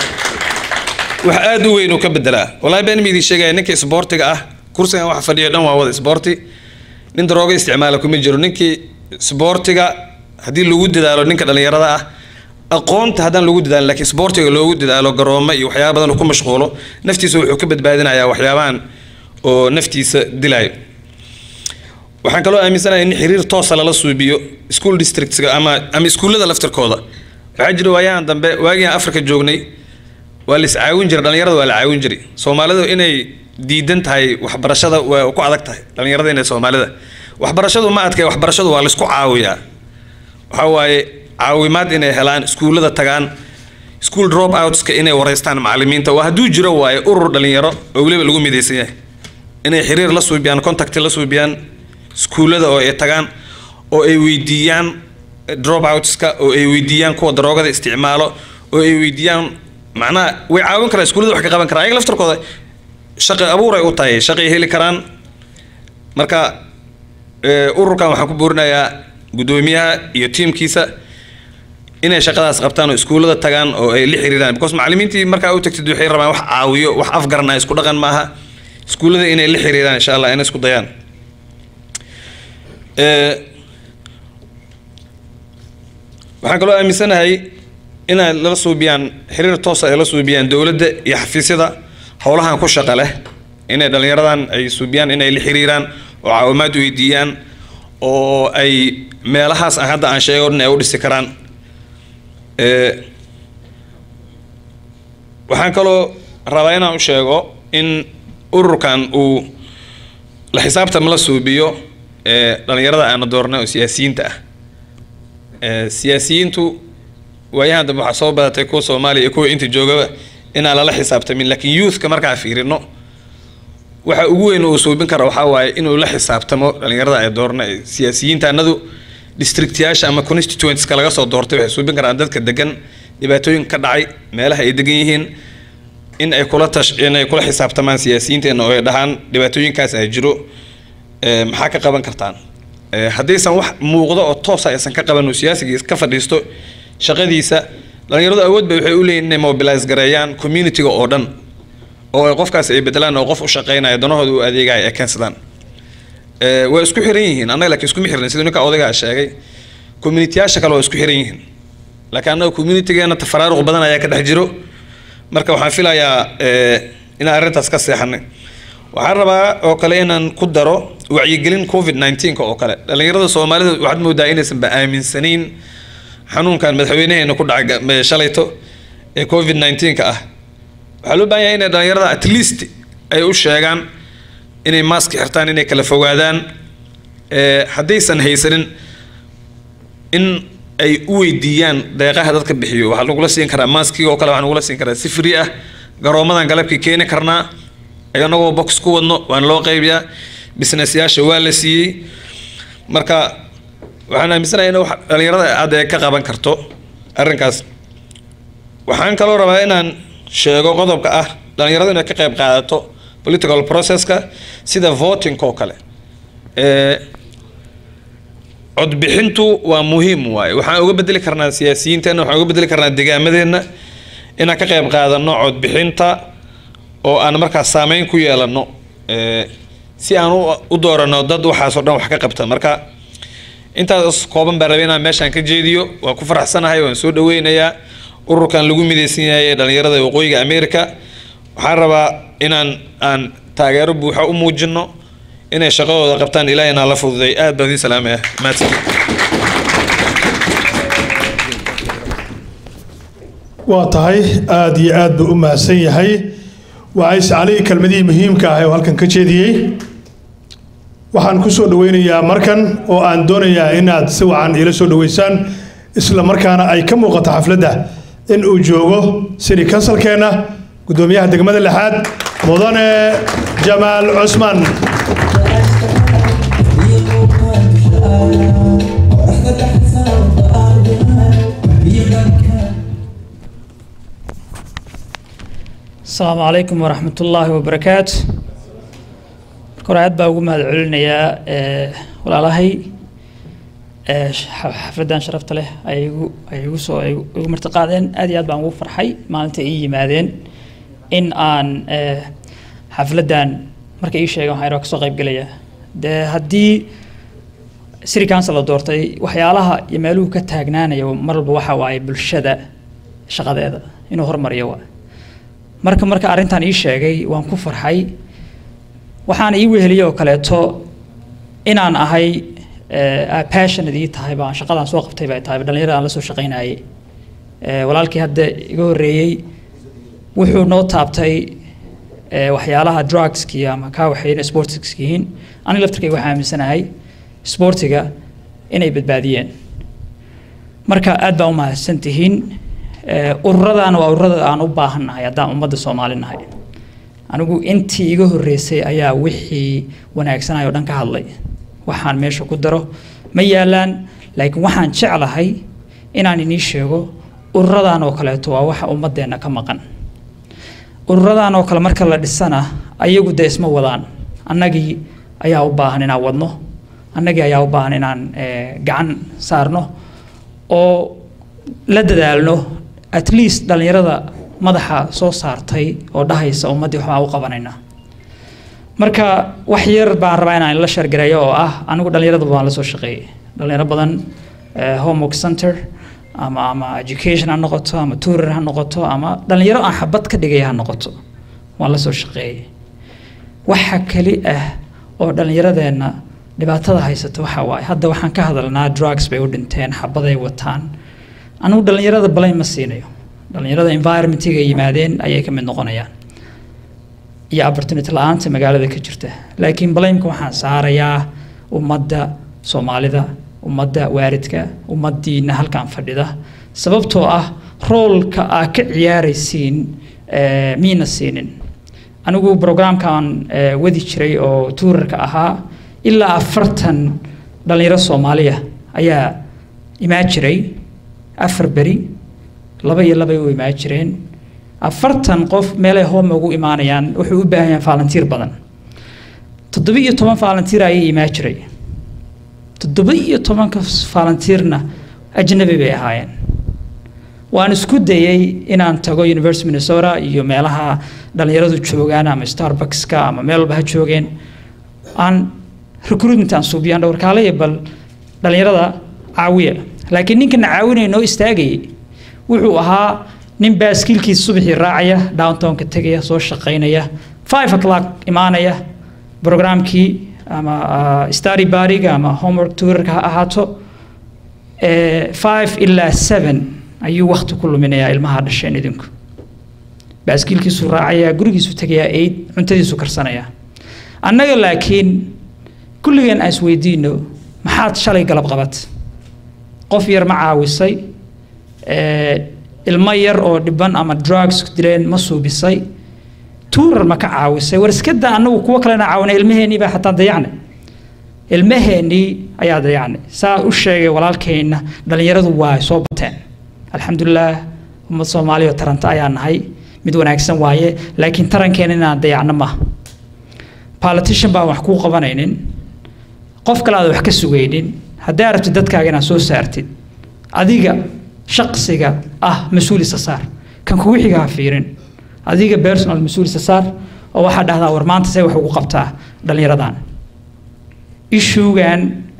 E: wax aada u weyn uu ka bedelaa wallahi been ma idin sheegaya ninka isboortiga ah kursigan waxa fadhiyo dhan waa wada isboorti nin darooga isticmaala kuma jiro ninkii isboortiga haddii lagu dadaalo ninka dhalinyarada ah aqoonta haddaan lagu dadaalin laakiin isboortiga loogu dadaalo garoomo iyo waxyaaba badan uu ku mashquulo naftiisa wuxuu ka badbaadinayaa waxyaabahan oo naftiisa dilayo waxaan kaloo aaminsanahay in xiriir toosa lala suubiyo school districtska ama ama iskuullada laftirkooda waxaa jira waayahan dambe waagii aan afrika joognay waa la iscaawin jiray dhalinyarada waa la caawin jiray soomaalidu inay diidan tahay waxbarashada waa ku adag tahay dhalinyarada inay soomaalida waxbarashadu ma adkay waxbarashadu waa laisku caawiyaa waxaa waaye caawimaad inay helaan iskuullada tagaan school drop outska inay wareystaan macalimiinta waa hadduu jiro waaye urur dhalinyaro oo weliba lagu midaysan yahay inay xiriir la suubiyaan contact la suubiyaan iskuullada oo ay tagaan oo ay weydiiyaan drop outska oo ay weydiiyaan kuwa daroogada isticmaalo oo ay weydiiyaan macnaha way caawin karaan iskuullada wax ka qaban karaan ayaga laftarkooda shaqi abuur ay u tahay shaqay heli karaan marka eh, ururkan waxaan ku buurinayaa guddoomiyaha iyo tiimkiisa inay shaqadaas qabtaan oo iskuullada tagaan oo ay la xiriiraan because macallimiintii markaa u tagtid waxay rabaan wax caawiyo wax afgaran ah isku dhaqan maaha iskuullada inay la xiriiraan insha allah inay isku dayaan Eh, waxaan kaloo aaminsanahay inay lala suubiyaan xiriir toosa ay la suubiyaan dowladda iyo xafiisyada howlahan ku shaqa leh inay dhalinyaradan ay suubiyaan inay la xiriiraan oo caawimaad weydiiyaan oo ay meelahaas aan hadda aan sheego dhan ay u dhisi karaan Eh, waxaan kaloo rabaa inaan u sheego in ururkan uu la xisaabtam la suubiyo ee dhalinyarada aana doornay oo siyaasiyiinta ah ee siyaasiyiintu waayahan dambe waxaa soo badatay kuwa soomaaliya iyo kuwa inta joogaba inaan lala xisaabtamin laakiin youthka markaa fiirino waxa ugu weyn uu suubin kara waxaa waaye inuu la xisaabtamo dhalinyarada ay doorna ee siyaasiyiinta annadu districtyaasha ama constituentska laga soo doortay waxay suubin karaan dadka degan dhibaatooyin ka dhacay meelaha ay degan yihiin in ay kula tash in ay kula xisaabtamaan siyaasiyiinteena oo ay dhahaan dhibaatooyinkaas ay jiro ee, maxaa ka qaban kartaan Ee, haddaysan wax muuqdo oo toosa aysan ka qaban oo siyaasiga ka fadhiisto shaqadiisa dhalinyaradu awood bay waxay u leeyihin inay mobilize gareeyaan communitiga oo dhan oo ay qofkaas ay bedelaan oo qof u shaqeynaya danahooda u adeegaya ay keensadaan Eh, way isku xiran yihiin annaga laakiin iskuma xirnin siduu ninka odaygaa sheegay communitiyaasha kale waa isku xiran yihiin laakiin annaga communitigeena tafaraaruq badan ayaa ka dhex jiro marka waxaan filayaa eh, inaan arrintaas ka seexanay waxaan rabaa oo kale inaan ku daro wacyigelin covid 19 oo kale dhalinyarada soomaalida waxaad moodaa inaysanba aaminsanayn xanuunkan madaxweynaheena ku dhacay ga- shalayto ee covid 19 ka ah waxaa loo baahan yahay inay dhalinyarada at least ay u sheegaan inay mask xirtaan inay kala fogaadaan ee haddaysan haysanin in ay u weydiiyaan deeqaha dadka bixiyo waxaa lagula siin karaa maskiga oo kale waxaa lagula siin karaa si free ah garoomadan galabkii keeni karnaa anagoo box ku wadno waan loo qaybiyaa businessyaasha waa la siiyey marka waxaan aaminsanahay in wax dhalinyarada aad ay ka qaban karto arrinkaas waxaan kaloo rabaa inaan sheego qodobka ah dhalinyaradu inay ka qayb qaadato political processka sida voting oo kale ee codbixintu waa muhiim waaye waxaan uga bedeli karnaa siyaasiyiinteenna waxaan uga bedeli karnaa deegaamadeenna inaan ka qayb qaadano codbixinta oo aan markaas saameyn ku yeelano ee si aan u- u doorano dad waxaas oo dhan wax ka qabta marka intaas kooban baan rabay inaan meeshaan ka jeediyo waan ku faraxsanahay waan soo dhaweynayaa ururkan lagu midaysan yahay ee dhalinyarada waqooyiga america waxaan rabaa inaan aan taageero buuxa u muujino inay shaqadooda qabtaan ilaahina la fududay aad baan idin salaamaya mahadsan
A: waa tahay aada iyo aad buu u mahadsan yahay wacays cali kelmadihii muhiimka ah oo halkan ka jeediyey waxaan ku soo dhaweynayaa markan oo aan doonayaa inaad si wacan ila soo dhaweysaan isla markaana ay ka muuqato xafladda in uu joogo city councilkeenna guddoomiyaha degmada lixaad mudane jamaal cusman
F: asalaamu calaykum waraxmat ullaahi wabarakaatu marka hore aad baa ugu mahad celinayaa ee, walaalahay ee, xa- xafladdan sharafta leh ay igu ay igu soo ay igu martiqaadeen aad iyo aad baan ugu farxay maalinta ii yimaadeen in aan ee, xafladdan markay ii sheegeen waxaan ka soo qayb gelayaa dee haddii city council la doortay waxyaalaha iyo meeluhu ka taagnaanaya mar walba waxa waaye bulshada shaqadeeda inuu hormariyo waa marka marka arrintan ii sheegay waan ku farxay waxaan ii weheliyey oo kaleeto inaan ahay eh, passionate ii tahay baan shaqadan soo qabtay bay tahay dhalinyarada aan la soo shaqaynayay Eh, walaalkii hadda iga horreeyey wuxuu noo taabtay eh, waxyaalaha drugski ama kaa waxayna sportska yihiin aniga laftirkayga waxaan aaminsanahay sportiga inay badbaadiyeen marka aad baan u mahadsan tihiin Eh, ururadan waa ururada aan u baahannahay haddaan ummadda soomaali nahay anigu intii iga horreysay ayaa wixii wanaagsanay oo dhan ka hadlay waxaan meesha ku daro ma yaalaan laakiin waxaan jeclahay inaan inii sheego ururadan oo kaleeto waa waxa ummadeenna ka maqan ururadan oo kale marka la dhisana ayagu dee isma wadaan annagii ayaa u baahan inaan wadno annagii ayaa u baahan inaan eh, gacan saarno oo la dadaalno at least dhalinyarada madaxa soo saartay oo dhahaysa ummaddii waxbaan u qabanaynaa marka wax yar baan rabaa inaan la shargareeyo oo ah anigu dhalinyarada waan la soo shaqeeyey dhalinyaro badan eh, homework center ama ama education ha noqoto ama tourer ha noqoto ama dhalinyaro aan xabad ka dhigaya ha noqoto waan la soo shaqeeyey waxa keli ah oo dhallinyaradeenna dhibaatada haysata waxa waaye hadda waxaan ka hadalnaa drugs bay u dhinteen xabaday wataan anigu dhallinyarada blame ma siinayo dhallinyarada environmentiga ay yimaadeen ayay ka mid noqonayaan iyo opportunity la-aanta magaalada ka jirta laakiin blameka waxaan saarayaa ummadda soomaalida ummadda waaridka ummaddiina halkan fadhida sababtoo ah roolka aa ka ciyaaraysiin eh, miina siinin anigu programkan eh, wadi jiray oo tuurarka ahaa ilaa afartan dhalinyaro soomaaliya ayaa imaan jiray afar beri laba iyo labay u imaan jireen afartan qof meelay home ugu imaanayaan wuxuu u baahan yahay volunteer badan toddoba iyo toban volunteer ayay imaan jiray toddoba iyo tobanka volunteerna ajnabi bay ahaayeen waan isku dayay inaan tago university minnesota iyo meelaha dhallinyaradu joogaan ama starbuckska ama meel walba ha joogeen aan recruitment aan suubiyaan dhowrkaalaya bal dhallinyarada caawiya laakiin ninkana caawinaya noo istaagayay wuxuu ahaa nin baaskiilkiisa subaxii raacaya downtownka tegaya soo shaqaynaya five o'clock imaanaya programkii ama uh, study bariga ama homework tutorka ha ahaato eh, five ilaa seven ayuu wakti ku luminayaa ilmaha dhasheen idinku baaskiilkiisu raacayaa gurigiisu tegayaa eid cuntadiisu karsanayaa annaga laakiin kulligeen aan isweydiino maxaad shalay galab qabat qof yar ma caawisay eh, ilmo yar oo dhiban ama drugs dileen ma suubisay tuurar ma ka caawisay war iska daa annagu kuwo kalena caawinay ilmaheennii baa xataa dayacnay ilmaheennii ayaa dayacnay saa u sheegay walaalkeenna dhallinyaradu waa soo bateen alxamdulilaah ummad soomaaliya oo taranta ayaa nahay mid wanaagsan waaye laakiin tarankeena inaan dayacno maaha politician baan wax kuu qabanaynin qof kale aad wax ka sugaynin haddaa rabtid dadkaaga inaad soo saartid adiga shaqsiga ah mas-uulisa saar kan kugu xiga ha fiirin adiga personal mas-uulisa saar oo waxaa dhahdaa war maanta see wax ugu qabtaa dhallinyaradan ishuugan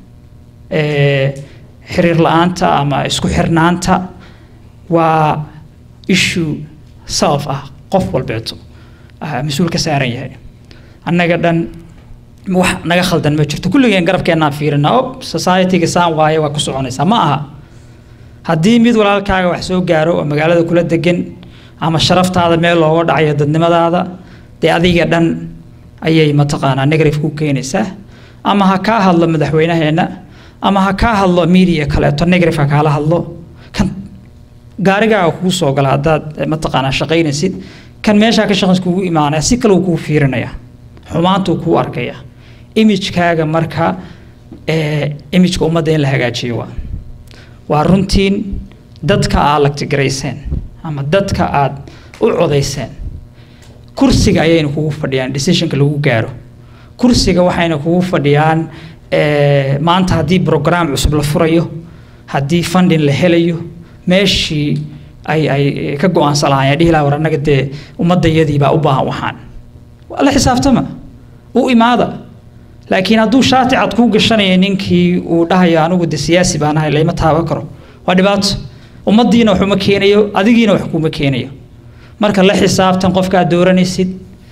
F: xiriir la-aanta ama isku xirnaanta waa issue self ah qof walbeeto mas-uul ka saaran yahay annaga dhan wax naga khaldan ma jirto kulligeen garabkeennaan fiirina ob societyga saan waaye waa ku soconaysaa ma aha haddii mid walaalkaaga wax soo gaaro oo magaalada kula degan ama sharaftaada meel looga dhacayo dadnimadaada dee adiga dhan ayay mataqaanaa negative ku keenaysaa ama ha kaa hadlo madaxweynaheenna ama ha kaa hadlo media kaleeto negative ha kaala hadlo kan gaarigaaga kugu soo gala haddaad mataqaanaa shaqaynaysid kan meeshaa ka shaqays kugu imaanaya si kale uu kuu fiirinaya xumaantuu kuu arkaya imagekaaga marka imageka ummadda in la hagaajiyo waa waa runtiin dadka aad lagtigarayseen ama dadka aad u codayseen kursiga ayayna kugu fadhiyaan decisionka lagu gaaro kursiga waxayna kugu fadhiyaan maanta haddii brograam cusub la furayo haddii funding la helayo meeshii ay ay ka go-aansan lahaayeen dhihi lahaa war annaga dee ummaddayadii baa u baahan waxaan la xisaabtama u imaada laakiin hadduu shaati cad kuu gashanaya ninkii uu dhahayo anigu de siyaasi baan ahay layma taaban karo waa dhibaato ummaddiina wax uma keenayo adigiina wax kuma keenayo marka la xisaabtan qofkaad dooranaysid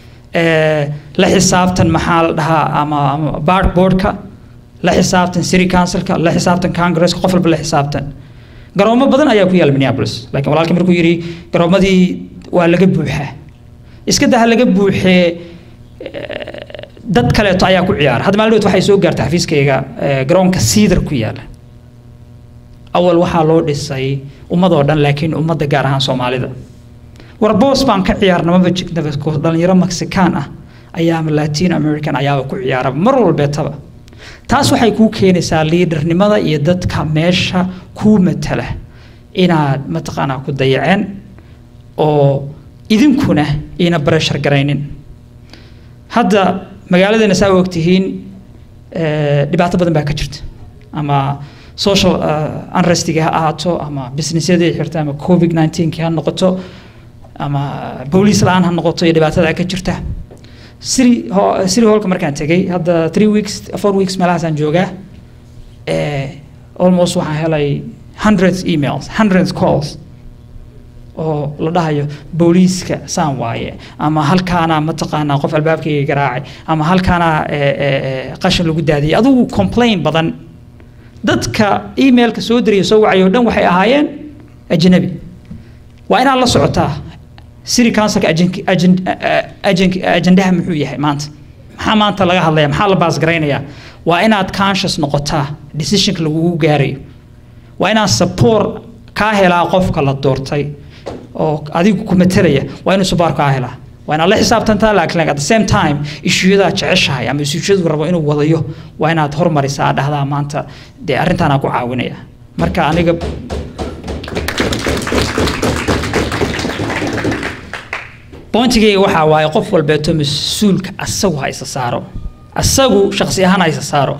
F: la xisaabtan maxaa la dhahaa ama ama bard boardka la xisaabtan city councilka la xisaabtan congresska qof walba la xisaabtan garoomo badan ayaa ku yaala minneapolis laakiin walaalkii markuu yidhi garoomadii waa laga buuxaa iska daha laga buuxee dad kaleeto ayaa ku ciyaara hadda maalin waxay soo gaartay xafiiskayga garoonka siidar ku yaala awal waxaa loo dhisay ummadoo dhan laakiin ummadda gaar ahaan soomaalida war boos baan ka ciyaarna maba jignaba dhalinyaro mexican ah ayaama latin american ayaaba ku ciyaaraba mar walbeetaba taas waxay kuu keenaysaa liidarnimada iyo dadka meesha kuu matala inaad mataqaanaa ku dayaceen oo idinkuna iina bareshar garaynin hadda magaaladeena saa ogtihiin dhibaato badan baa ka jirta ama social unrestiga ha ahaato ama businessyadii xirta ama covid 19 ha noqoto ama booliis la-aan ha noqoto iyo dhibaatada ka jirta city city hallka markaan tegay hadda three weeks four weeks meelahaasaan joogaa almost waxaan helay hundreds emails hundreds calls oo la dhahayo booliiska saan waaye ama halkaana mataqaanaa qof albaabkayga garaacay ama halkaana qashin lagu daadiyay adugu complain badan dadka emailka soo dariya soo wacay oo dhan waxay ahaayeen ajnabi waa inaad la socotaa city councilka ajendaha muxuu yahay maanta maxaa maanta laga hadlaya maxaa la baasgaraynayaa waa inaad conscious noqotaa decisionka lagugu gaarayo waa inaad support kaa helaa qofka la doortay oo adigu ku matalaya waa inuu support kaa helaa waa inaad la xisaabtantaa laakiin at the same time issueyadaa jeceshahay ama issueyadu rabo inuu wadayo waa inaad hormarisaa dhahdaa maanta dee arrintaanaa ku caawinaya marka aniga bointigayga waxaa waaye qof walbeeto mas-uulka asagu ha isa saaro asagu shaqsi ahaan ha isa saaro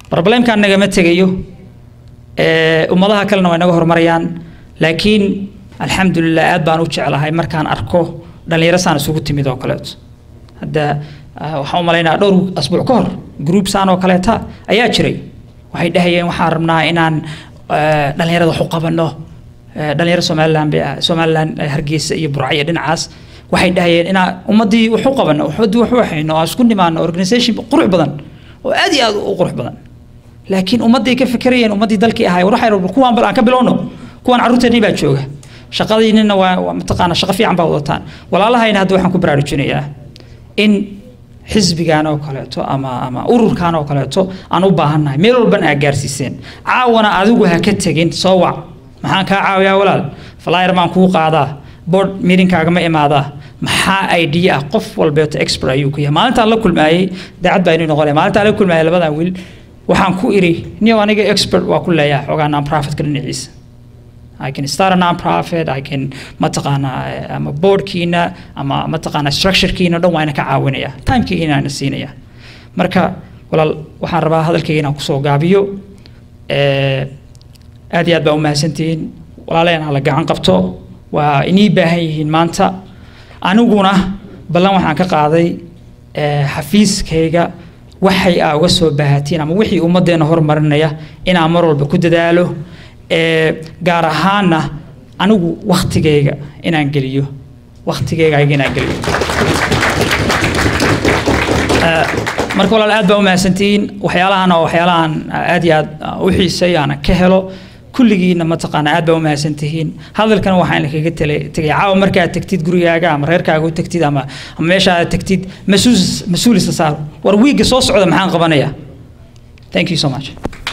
F: problemkaan nagama tegayo ummadaha kalena way naga horumarayaan laakiin alxamdulilah aad baan u jeclahay markaan arko dhallinyaro saan isugu timid oo kaleeto hadda ah, waxaan u malaynaa dhowr asbuuc ka hor group saan oo kaleeta ayaa jiray waxay dhahayeen waxaan rabnaa inaan eh, dhallinyarada wax u qabanno Eh, dhalinyaro somalilan bay ah somalilan eh, hargeysa iyo burco iyo dhinacaas waxay dhahayeen inaan ummaddii wax u qabanno ummaddii wax u waxayno aan isku nimaano organisation qurux badan oo aad iyo aad u qurux badan laakiin ummadday ka fekerayeen ummaddii dalkii ahay war waxay rabaan kuwaan bal aan ka bilowno kuwaan carruurteennii baa jooga shaqadiinina waa waa mataqaana shaqo fiican baa wadataan walaalahayna hadda waxaan ku baraarujinayaa in xisbigan oo kaleeto ama ama ururkan oo kaleeto aan u baahannahay meel walban aa gaarsiiseen caawana adigu ha ka tegin soo wac maxaan kaa caawiyaa walaal flyer baan kuu qaadaa board meetingkaaga ma imaadaa maxaa idea ah qof walbeeto expert ayuu ku yahay maalintaan la kulmaayey daacad baa inuu noqonaya maalintaan la kulmaayey labadan wiil waxaan ku iri niyow aniga expert waa ku leeyahay xoogaa non-profitka dhinaciisa I can start a non-profit, I can mataqaanaa eh, ama boardkiina ama mataqaanaa structurekiina dhan waa ina ka caawinaya timekiina ina siinaya marka walaal waxaan rabaa hadalkayga inaan kusoo gaabiyo Eh, aad iyo aad baa u mahadsantihiin walaalayaan hala gacan qabto waa inii baahan yihiin maanta aniguna ballan waxaan ka qaaday eh, xafiiskayga waxay aa uga soo baahatiin ama wixii ummaddeena horumarinaya inaan mar walba ku dadaalo eh, gaar ahaanna anigu waktigayga inaan geliyo waktigayga ayaga inaan geliyo Eh, marka walaal aad baa u mahadsantihiin waxyaalahan oo waxyaalahan aad iyo aad uh, u xiisay aan ka helo kulligiina mataqaana aad baa u mahadsantihiin hadalkan waxaan kaga tele tegay caawa markaad tagtid gurigaaga ama reerkaaga u tagtid ama ama meesha aad tagtid mas-uul mas-uul isa saar war wiigga soo socda maxaan qabanayaa thank you so much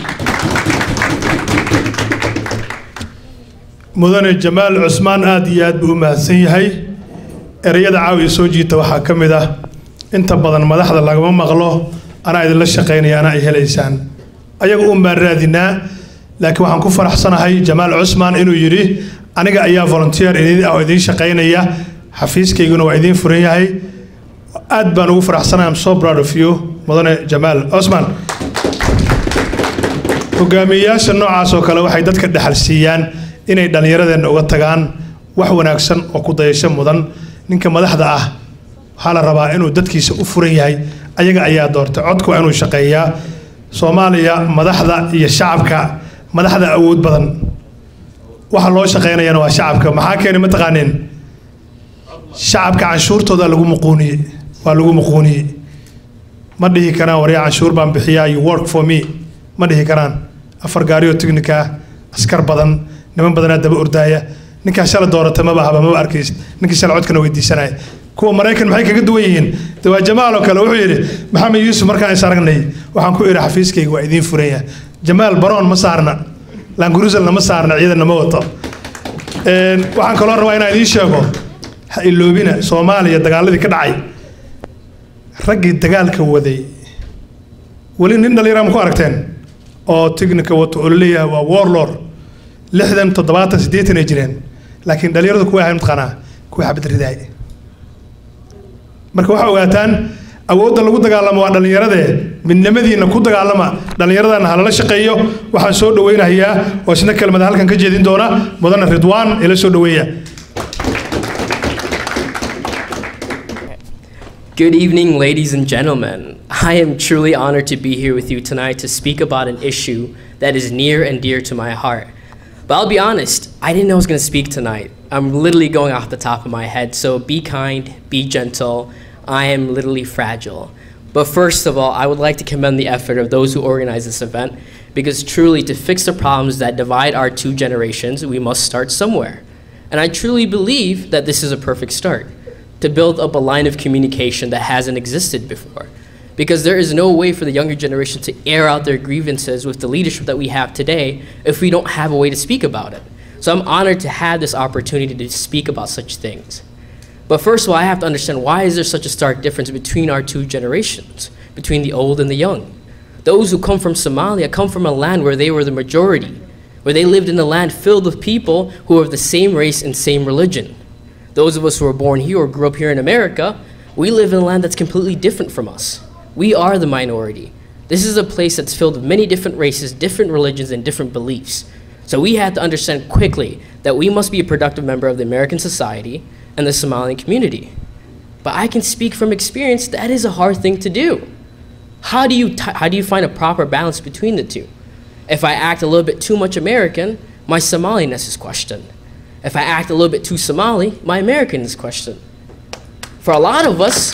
A: mudane jamaal cusmaan aad iyo aad buu u mahadsan yahay ereyada caawiya soo jiita waxaa ka mid ah inta badan madaxda lagama maqlo anaa idinla shaqaynaya anaa ay helaysaan ayaga un baan raadinaa laakiin waxaan ku faraxsanahay jamaal cusmaan inuu yidhi aniga ayaa volunteer idin ah oo idiin shaqaynaya xafiiskayguna waa idiin furan yahay aad baan ugu faraxsanahay am so proud of you mudane jamaal cusmaan hogaamiyeyaasha noocaas oo kale waxay dadka dhexal siiyaan inay dhallinyaradeenna uga tagaan wax wanaagsan oo ku dayasho mudan ninka madaxda ah waxaa la rabaa inuu dadkiisa u furan yahay ayaga ayaa doortay codku waa inuu shaqeeyaa soomaaliya madaxda iyo shacabka madaxda awood badan waxa loo shaqaynayana waa shacabka maxaa keenay mataqaaneen shacabka canshuurtooda lagu muquuniyey waa lagu muquuniyey ma dhihi karaan waryaa canshuur baan bixiyaa you work for me ma dhihi karaan afar gaarioo tignika askar badan niman badanaa daba ordaaya ninkaa shala doorata maba haba maba arkaysid ninkii shala codkana weydiisanaya kuwa maraykan maxay kaga duwan yihiin de waa jamaal oo kale wuxuu yidhi maxamed yuusuf markaan is aragnay waxaan ku idhi xafiiskayga waa idiin furan yahay jamaal baroon ma saarna languruselna ma saarna ciidanna ma wato Een, waxaan kaloo rabaa inaan idiin sheego ha iloobina soomaaliya dagaaladii ka dhacay raggii dagaalka waday weli nin dhallinyara ma ku aragteen oo tignika wato oo laleeyahay waa warlord lixdan toddobaatan siddeetan ay jireen laakiin dhallinyaradu kuwa ahayn mataqaanaa kuwa xabad ridaay marka waxaa ogaataan awoodda lagu dagaalamo waa dhallinyaradee midnimadiina ku dagaalama dhallinyaradana halala shaqeeyo waxaan soo dhaweynayaa oo isna kelmada halkan ka jeedin doona mudane ridwaan ila soo dhaweeya
G: Good evening, ladies and gentlemen. I am truly honored to be here with you tonight to speak about an issue that is near and dear to my heart. But I'll be honest, I didn't know I was going to speak tonight. I'm literally going off the top of my head, so be kind, be gentle. I am literally fragile. But first of all, I would like to commend the effort of those who organized this event because truly, to fix the problems that divide our two generations, we must start somewhere. And I truly believe that this is a perfect start to build up a line of communication that hasn't existed before. Because there is no way for the younger generation to air out their grievances with the leadership that we have today if we don't have a way to speak about it. So I'm honored to have this opportunity to speak about such things. But first of all, I have to understand why is there such a stark difference between our two generations, between the old and the young? Those who come from Somalia come from a land where they were the majority, where they lived in a land filled with people who were of the same race and same religion. Those of us who were born here or grew up here in America, we live in a land that's completely different from us. We are the minority. This is a place that's filled with many different races, different religions, and different beliefs. So we had to understand quickly that we must be a productive member of the American society and the Somali community. But I can speak from experience that is a hard thing to do. How do you, t- how do you find a proper balance between the two? If I act a little bit too much American, my Somaliness is questioned. If I act a little bit too Somali, my American is questioned. For a lot of us,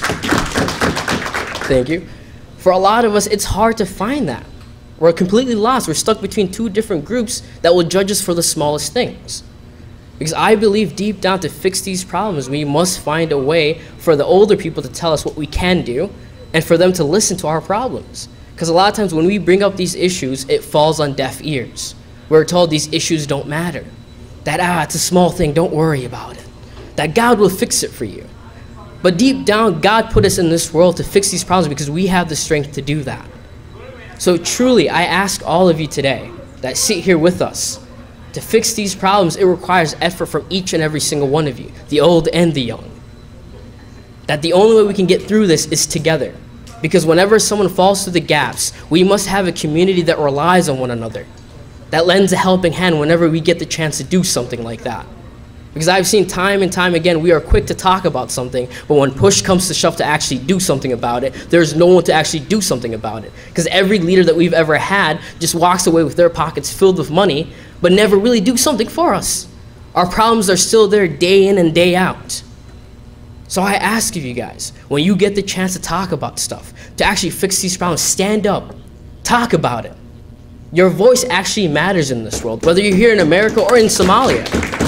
G: thank you. For a lot of us, it's hard to find that. We're completely lost. We're stuck between two different groups that will judge us for the smallest things. Because I believe deep down to fix these problems, we must find a way for the older people to tell us what we can do and for them to listen to our problems. Because a lot of times when we bring up these issues, it falls on deaf ears. We're told these issues don't matter. That, ah, it's a small thing, don't worry about it. That God will fix it for you. But deep down, God put us in this world to fix these problems because we have the strength to do that. So truly, I ask all of you today that sit here with us to fix these problems, it requires effort from each and every single one of you, the old and the young. That the only way we can get through this is together. Because whenever someone falls through the gaps, we must have a community that relies on one another, that lends a helping hand whenever we get the chance to do something like that. Because I've seen time and time again, we are quick to talk about something, but when push comes to shove to actually do something about it, there's no one to actually do something about it. Because every leader that we've ever had just walks away with their pockets filled with money, but never really do something for us. Our problems are still there day in and day out. So I ask of you guys, when you get the chance to talk about stuff, to actually fix these problems, stand up, talk about it. Your voice actually matters in this world, whether you're here in America or in Somalia.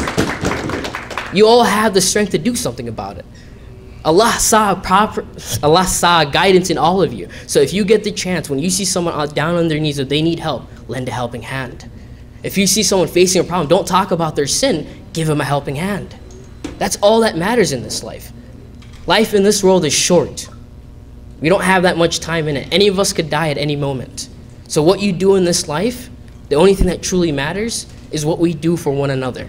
G: You all have the strength to do something about it. Allah saw proper, Allah saw guidance in all of you. So if you get the chance, when you see someone out- down on their knees or they need help, lend a helping hand. If you see someone facing a problem, don't talk about their sin, give them a helping hand. That's all that matters in this life. Life in this world is short. We don't have that much time in it. Any of us could die at any moment. So what you do in this life, the only thing that truly matters is what we do for one another.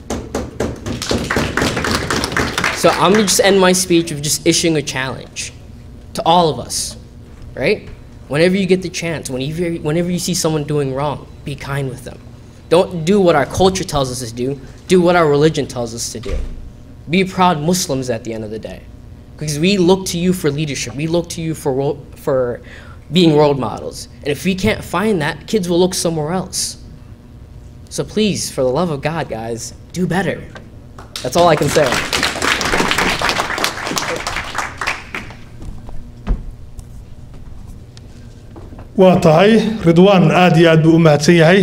G: So I'm gonna just end my speech with just issuing a challenge to all of us, right? Whenever you get the chance, whenever, whenever you see someone doing wrong, be kind with them. Don't do what our culture tells us to do, do what our religion tells us to do. Be proud Muslims at the end of the day. Because we look to you for leadership, we look to you for, ro- for being role models. And if we can't find that, kids will look somewhere else. So please, for the love of God, guys, do better. That's all I can say.
A: waa tahay ridwaan aad iyo aad buu u mahadsan yahay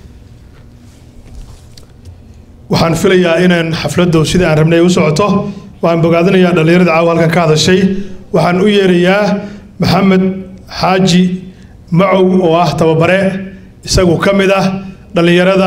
A: waxaan filayaa inaan xafladdu sida aan rabnay u socoto waxaan bogaadinayaa dhallinyarada caawa halkan ka hadashay waxaan u yeerayaa maxamed xaaji macow oo ah tababare isagu ka mid ah dhallinyarada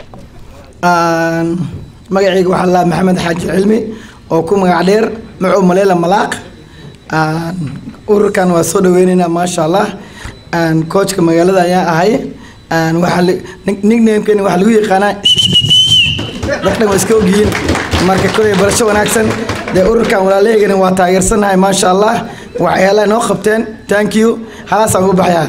H: magacayga waxaa laa maxamed xaaji cilmi oo ku magac dheer macow maleela malaaq ururkan waa soo dhaweyneynaa maasha allah coachka magaalada ayaan ahay waxaa nicknamekeni waxaa lagu yaqaanaa dadkan waa iska ogyihiin marka koley barasho wanaagsan dee ururkan walaalaheygani waa taageersanahay maasha allah waxyaalaha noo qabteen thank you halaasaan ugu baxayaa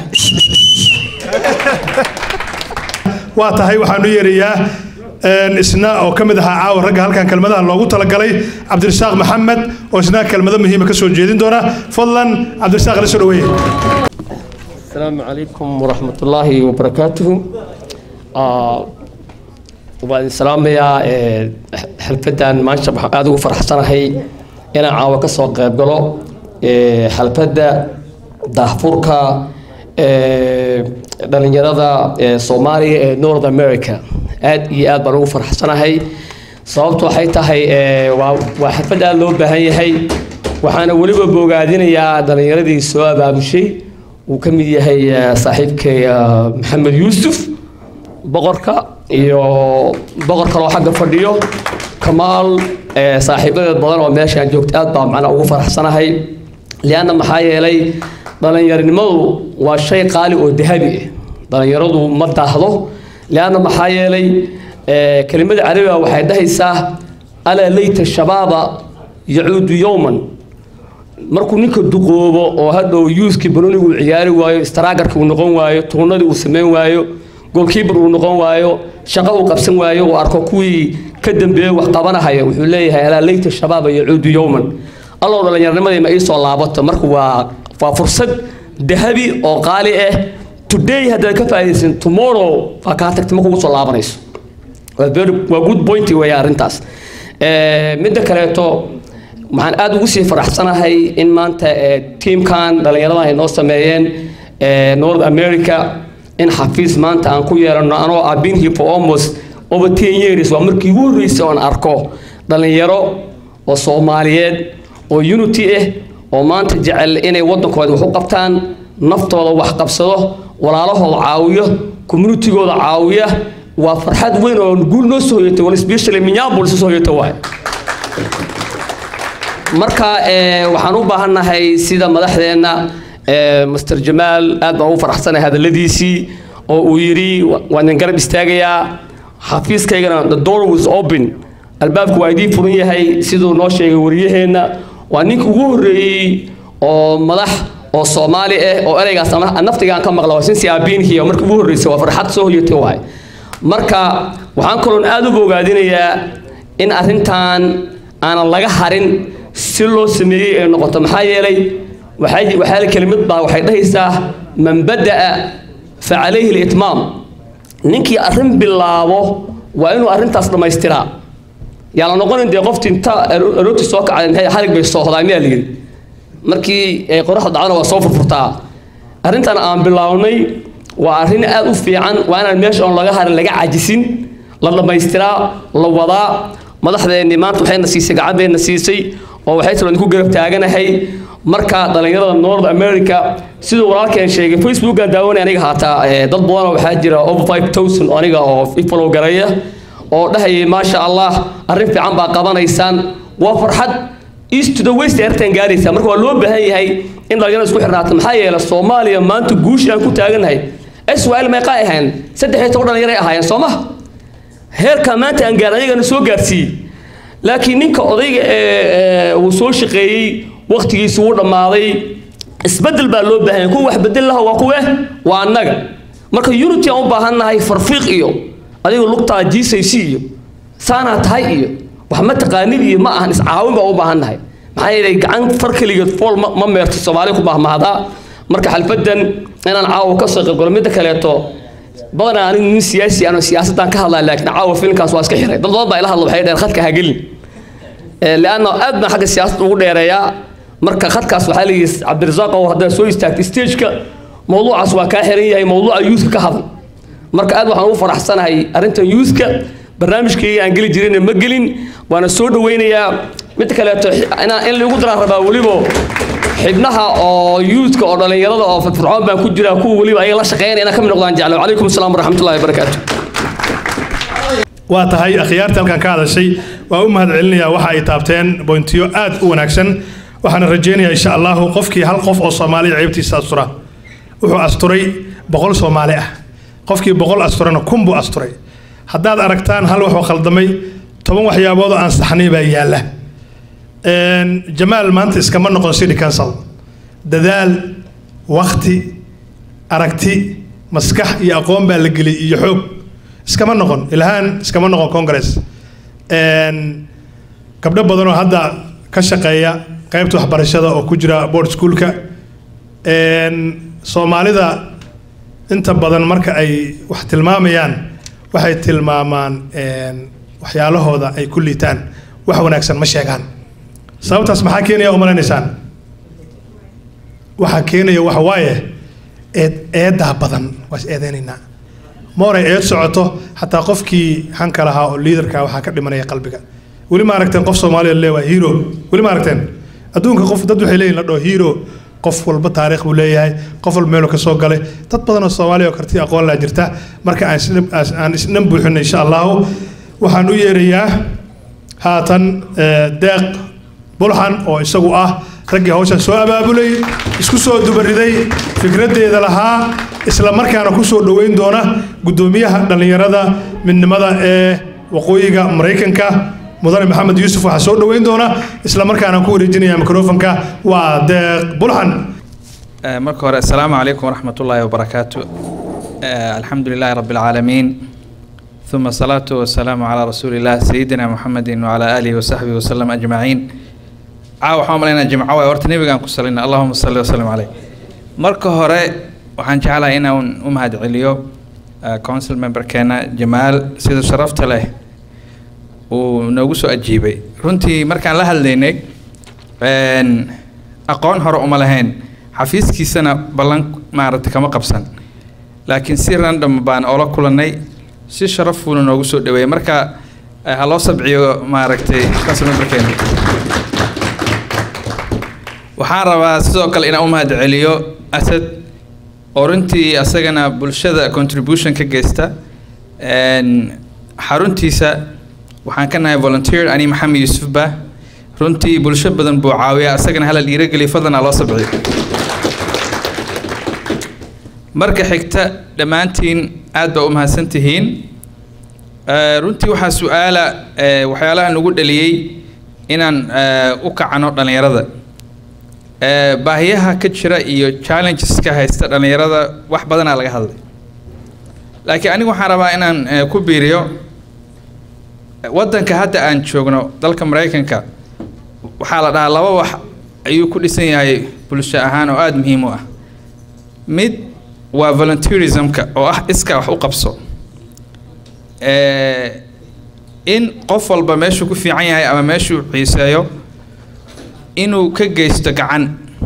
A: waa tahay waxaan u yeerayaa isna oo ka mid ahaa caawa ragga halkan kelmadaha loogu talagalay cabdirasaaq maxamed oo isna kelmado muhiima ka soo jeedin doona fadlan cabdirasaaq la soo dhaweeye
I: السلام عليكم ورحمة الله وبركاته آه وبعد السلام يا حلفدان ما شاء الله هذا فرح سنة هي أنا عاوة كسوق قبله حلفدة دهفوركا dhalinyarada soomaaliya ee north america aad iyo aad baan ugu faraxsanahay sababtu waxay tahay waa xirfad aad loo baahan yahay waxaana weliba bogaadinayaa dhalinyaradii soo abaabushay uu ka mid yahay saaxiibkay maxamed yuusuf boqorka iyo boqor kaloo xagga fadhiyo kamaal saaxiibadeed badan oo meeshaan joogta aad baa macnaa ugu faraxsanahay lianna maxaa yeelay dhalinyaronimadu waa shay qaali oo dahabi ah dhalinyaradu ma daahdo lianna maxaa yeelay kelimada carabiga waxay dhahaysaa alaa layta shabaaba yacuudu yowman markuu ninka duqoobo oo hadhow yuuskii banonigu uu ciyaari waayo straagarka uu noqon waayo tuunadii uu samayn waayo goalkeeper uu noqon waayo shaqo uu qabsan waayo uu arko kuwii ka dambeeyey wax qabanahaya wuxuu leeyahay alaa leyta shabaaba yacuudu yowman allow dhallinyarnimadii ma ii soo laabato marka waa waa fursad dahabi oo qaali ah today haddaad ka faa'iidaysan tomorrow waa kaa tagta ma kugu soo laabanayso waa very waa good point weeye arrintaas Eh, midda kaleeto waxaan aada ugu sii faraxsanahay in maanta eh, tiimkan dhallinyarada ay noo sameeyeen eh, north america in xafiis maanta aan ku yeelano anoo I've been here for almost over 10 years waa markii ugu horreysay oon arko dhallinyaro oo soomaaliyeed oo unity ah oo maanta jecel inay waddankooda wax u qabtaan naftooda wax qabsado walaalahooda caawiyo communitigooda caawiya waa farxad weyn oo guul noo soo hoyatay wal especially minneapolis soo hoyata waay marka eh, waxaan u baahannahay sida madaxdeenna eh, master jamaal aad baan ugu faraxsanahay hadalladiisii oo uu yidhi "Wa- waan idin garab istaagayaa xafiiskaygana the door was open albaabku waa idiin furan yahay siduu noo sheegay wariyaheenna waa ninka ugu horreeyey oo madax oo soomaali ah oo ereygaas ama naftigaan ka maqla waa sinsi abiin hiya markii ugu horreysay waa farxad soo hoyatay waay marka waxaan kaloon aada u bogaadinayaa in arrintan aanan laga harin si loo sameeyey ay noqoto maxaa yeelay waxay waxaa la kelimad baa waxay dhahaysaa man bada'a fa calayhi litmaam ninkii arrin bilaabo waa inuu arrintaas dhammaystiraa yaa la noqonin dee qofti inta aroorti soo kacday maxay xarig bay soo hodaa miyaa layidhi markii ay qoraxda dhacdana waa soo furfurtaa arrintan aan bilownay waa arrin aad u fiican waa inaan meesha oon laga harin laga cajisin la dhammaystiraa la wadaa madaxdeenni maanta waxayna siisay gacan bayna siisay oo waxay talo idinku garab taaganahay marka dhallinyarada north america siduu walaalkeen sheegay facebookan daawanay aniga haataa eh, dad badanoo waxaa jira over five thousand aniga oo ifalow garaya oo dhahayay maasha allah arrin fiican baa qabanaysaan waa farxad east to the west airtan gaaraysa marka waa loo baahan yahay in dhalinyarada isku xirnaato maxaa yeelay soomaaliya maanta guushi aan ku taaganahay swal meeqa ay ahayn saddex iyo toban dhalinyaro ay ahaayeen soo ma heerka maanta aan gaar ayagana soo gaarsiiyey laakiin ninka odayga ee uu soo shaqeeyey waqtigiisu wuu dhammaaday isbedel baa loo baahan yahay kuwa wax bedel laha waa kuwe waa annaga marka unity aan u baahannahay farfiiq iyo adiga lugtaa jiisaysi iyo saanaa tahay iyo wax ma taqaanid iyo ma ahan iscaawin baa u baahannahay maxaa yeelay gacan far keligeed fool ma ma meerto soomaali ku baahmahdaa marka xalfadan inaan caawa ka soo qaybgalo midda kaleeto badanaa anigu nin siyaasi ano siyaasaddan ka hadlaa laakiin caawa filimkaas waa iska xiray dad badan baa ila hadla waxay dhaheen khadka ha gelin leanna aad baan xagga siyaasadda ugu dheereeyaa marka khadkaas waxaa leeyihi cabdirasaaq oo haddaad soo istaagtay stageka mawduucaas waa kaa xiran yahay mawduuca youthka ka hadal marka aad waxaan ugu faraxsanahay arrintan youthka barnaamijkayga aan geli jirina ma gelin waana soo dhawaynayaa mid kaleeto inaan in lagu daraan rabaa weliba xibnaha oo youthka oo dhallinyarada oo firfircoon baan ku jiraa kuwa weliba ayaga la shaqeynaya inaan ka mid noqdaan jeclo calaykum asalaam waraxmatullahi wabarakaatu
A: waa tahay akhyaarta halkan ka hadashay waa u mahad celinayaa waxa ay taabteen boyntiyo aad u wanaagsan waxaana rajaynayaa insha allahu qofkii hal qof oo soomaaliya ceybtiisa astura wuxuu asturay boqol soomaali ah qofkii boqol asturana kun buu asturay haddaad aragtaan hal waxuu khaldamay toban waxyaabood oo aan saxnay baa yaalla jamaal maanta iskama noqon city council dadaal wakti aragti maskax iyo aqoon baa la geliyay iyo xoog iskama noqon ilhaan iskama noqon congress gabdho badanoo hadda ka shaqeeya qaybta waxbarashada oo ku jira board schoolka soomaalida inta badan marka ay wax tilmaamayaan waxay tilmaamaan waxyaalahooda ay ku liitaan wax wanaagsan ma sheegaan sababtaas maxaa keenaya u malaynaysaan waxaa keenaya waxa waaye eed eedaa badan waa is eedeynaynaa mooray eed socoto xataa qofkii hanka lahaa oo liidarka waxaa ka dhimanaya qalbiga weli ma aragteen qof soomaaliya le waa hero weli ma aragteen adduunka qof dad waxay leeyihin la dhaho hero qof walba taariikh buu leeyahay qof walba meeluu ka soo galay dad badan oo soomaaliya oo karti aqoon laa jirta marka aan isdhan- aan isdhan buuxino insha allahu waxaan u yeerayaa haatan deeq bulxan oo isagu ah raggii hawshan soo abaabulay isku soo dubariday fikraddeeda lahaa isla markaana ku soo dhoweyn doona guddoomiyaha dhallinyarada midnimada ee waqooyiga maraykanka mudane maxamed yuusuf waxaa soo dhoweyn doona isla markaana ku wareejinaya microfonka waa deeq bulxan
J: marka hore assalaamu calaykum waraxmat ullaahi wabarakaatu آه، الحمد لله رب العالمين ثم الصلاة والسلام على رسول الله سيدنا محمد وعلى آله وصحبه وسلم أجمعين caawa waxaan umalaynaa jimco waay horta nebigaan ku salayna allahuma salli wasalam caleyh marka hore waxaan jeclahay inaan u mahadceliyo uh, council memberkeena jamaal sida sharafta leh uu noogu soo ajiibay runtii markaan la hadlaynay een, aqoon hore uma lahayn xafiiskiisana ballan maaragtay kama qabsan laakiin si random baan oola kulannay si sharaf fuuna noogu soo dhaweeyay marka eh, ha loo sabciyo maaragtay council memberkeena waxaan rabaa sidoo kale inaan u mahadceliyo asad oo runtii asagana bulshada contribution ka geysta Een, xaruntiisa waxaan ka nahay volunteer ani maxamed yuusuf ba runtii bulsho badan buu caawiya asagana hala dhiirageliya fadlan ha loo sabciyo marka xigta dhammaantiin aad baa u mahadsan tihiin Eh, runtii waxaa su-aala eh, waxyaalaha nagu dhaliyey inaan eh, u kacano dhallinyarada Eh, baahiyaha ka jira iyo challengeska haysta dhallinyarada wax badanaa laga hadlay laakiin anigu waxaan rabaa inaan eh, ku biiriyo eh, waddanka hadda aan joogno dalka maraykanka waxaa la dhahaa laba wax ayuu ku dhisan yahay bulsho ahaan oo aada muhiim u ah mid waa volunteerismka oo ah iska wax u qabso Eh, in qof walba meeshuu ku fiican yahay ama meeshuu xiiseeyo inuu ka geysto gacan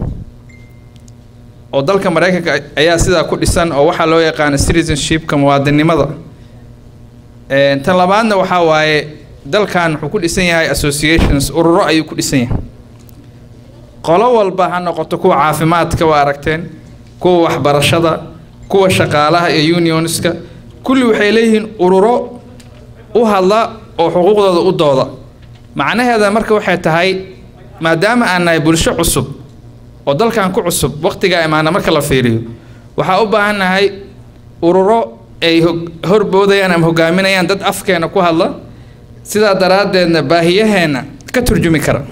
J: oo dalka maraykanka ayaa sidaa ku dhisan oo waxaa loo yaqaano citizenshipka muwaadinimada Eh, tan labaadna waxaa waaye dalkan wuxuu ku dhisan yahay associations ururo ayuu ku dhisan yahay qolo walba ha noqoto kuwa caafimaadka waa aragteen kuwa waxbarashada kuwa shaqaalaha iyo unionska kulli waxay leeyihiin ururo u hadla oo xuquuqdooda u dooda macnaheeda marka waxay tahay maadaama aan nahay bulsho cusub oo dalkan ku cusub waqtigaa imaana marka la fiiriyo waxaa u baahan nahay ururo ay hog- horboodayaan ama hogaaminayaan dad afkeena ku hadla sidaa daraaddeedna baahiyaheenna ka turjumi kara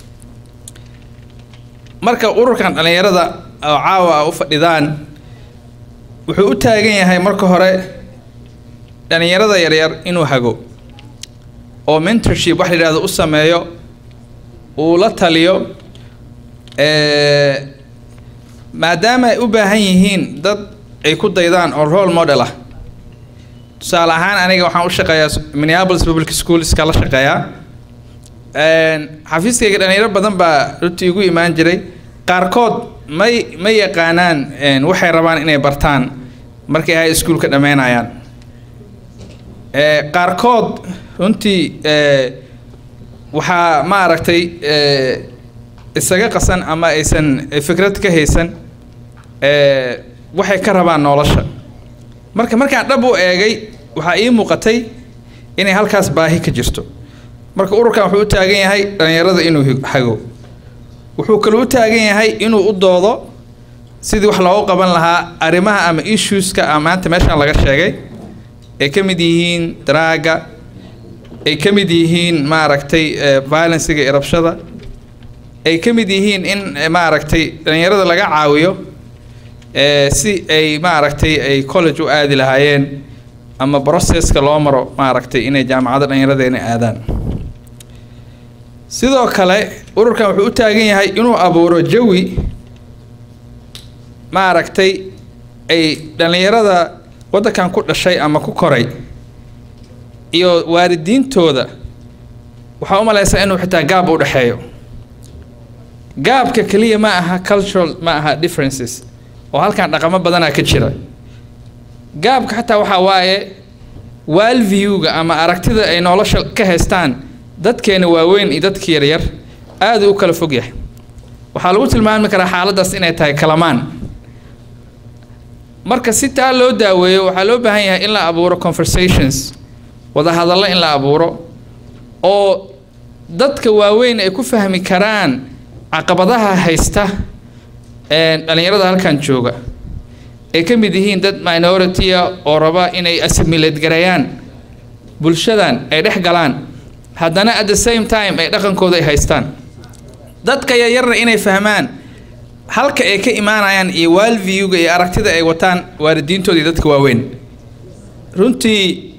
J: marka ururkan dhallinyarada oo caawa a u fadhidaan wuxuu u taagan yahay marka hore dhallinyarada yaryar inuu hago oo mentorship wax la yidhahdo u sameeyo uu la taliyo eh, maadaama ay u baahan yihiin dad ay ku daydaan oo role model ah tusaale ahaan aniga waxaan u shaqeeyaa minneapolis public schoolska la shaqeeyaa Een, xafiiskayga dhalinyaro badan baa runtii igu imaan jiray qaarkood may ma yaqaanaan een, waxay rabaan inay bartaan markay high schoolka dhammeynayaan Eh, qaarkood runtii eh, waxaa maaragtay eh, isaga qasan ama aysan eh, fikrad ka haysan eh, waxay ka rabaan nolosha marka markaan dhab u eegay waxaa ii muuqatay inay halkaas baahi ka jirto marka ururkan wuxuu u taagan yahay dhallinyarada inuu hi- hago wuxuu kaloo u taagan yahay inuu u doodo sidii wax loogu qaban lahaa arrimaha ama issueska ah maanta meeshaan laga sheegay ay ka mid yihiin daraaga ay ka mid yihiin maaragtay eh, violencega iyo rabshada ay ka mid yihiin in eh, maaragtay dhallinyarada laga caawiyo eh, si ay maaragtay ay college u aadi lahaayeen ama processka loo maro maaragtay inay jaamacadda dhallinyaradeena aadaan sidoo kale ururkan wuxuu u taagan yahay inuu abuuro jawi maaragtay ay dhallinyarada waddankan ku dhashay ama ku koray iyo waalidiintooda waxaa u malaysaa inuu xitaa gaab u dhexeeyo gaabka keliya ma aha cultural ma aha differences oo halkan dhaqamo badanaa ka jira gaabka xataa waxaa waaye waalviewga ama aragtida ay nolosha ka haystaan dadkeena waaweyn iyo dadka yaryar aad u kala fog yahay waxaa lagu tilmaami karaa xaaladdaas inay tahay kalamaan marka si taa loo daaweeyo waxaa loo baahan yahay in la abuuro conversations wada hadallo in la abuuro oo dadka waaweyn ay ku fahmi karaan caqabadaha haysta ee dhallinyarada halkan jooga ay ka mid yihiin dad minority-a oo raba inay assimilate gareeyaan bulshadan ay dhex galaan haddana at the same time ay dhaqankooda ay haystaan dadka yaryarna inay fahmaan halka ay ka imaanayaan iyo waalviewga iyo aragtida ay wataan waalidiintooda iyo dadka waaweyn runtii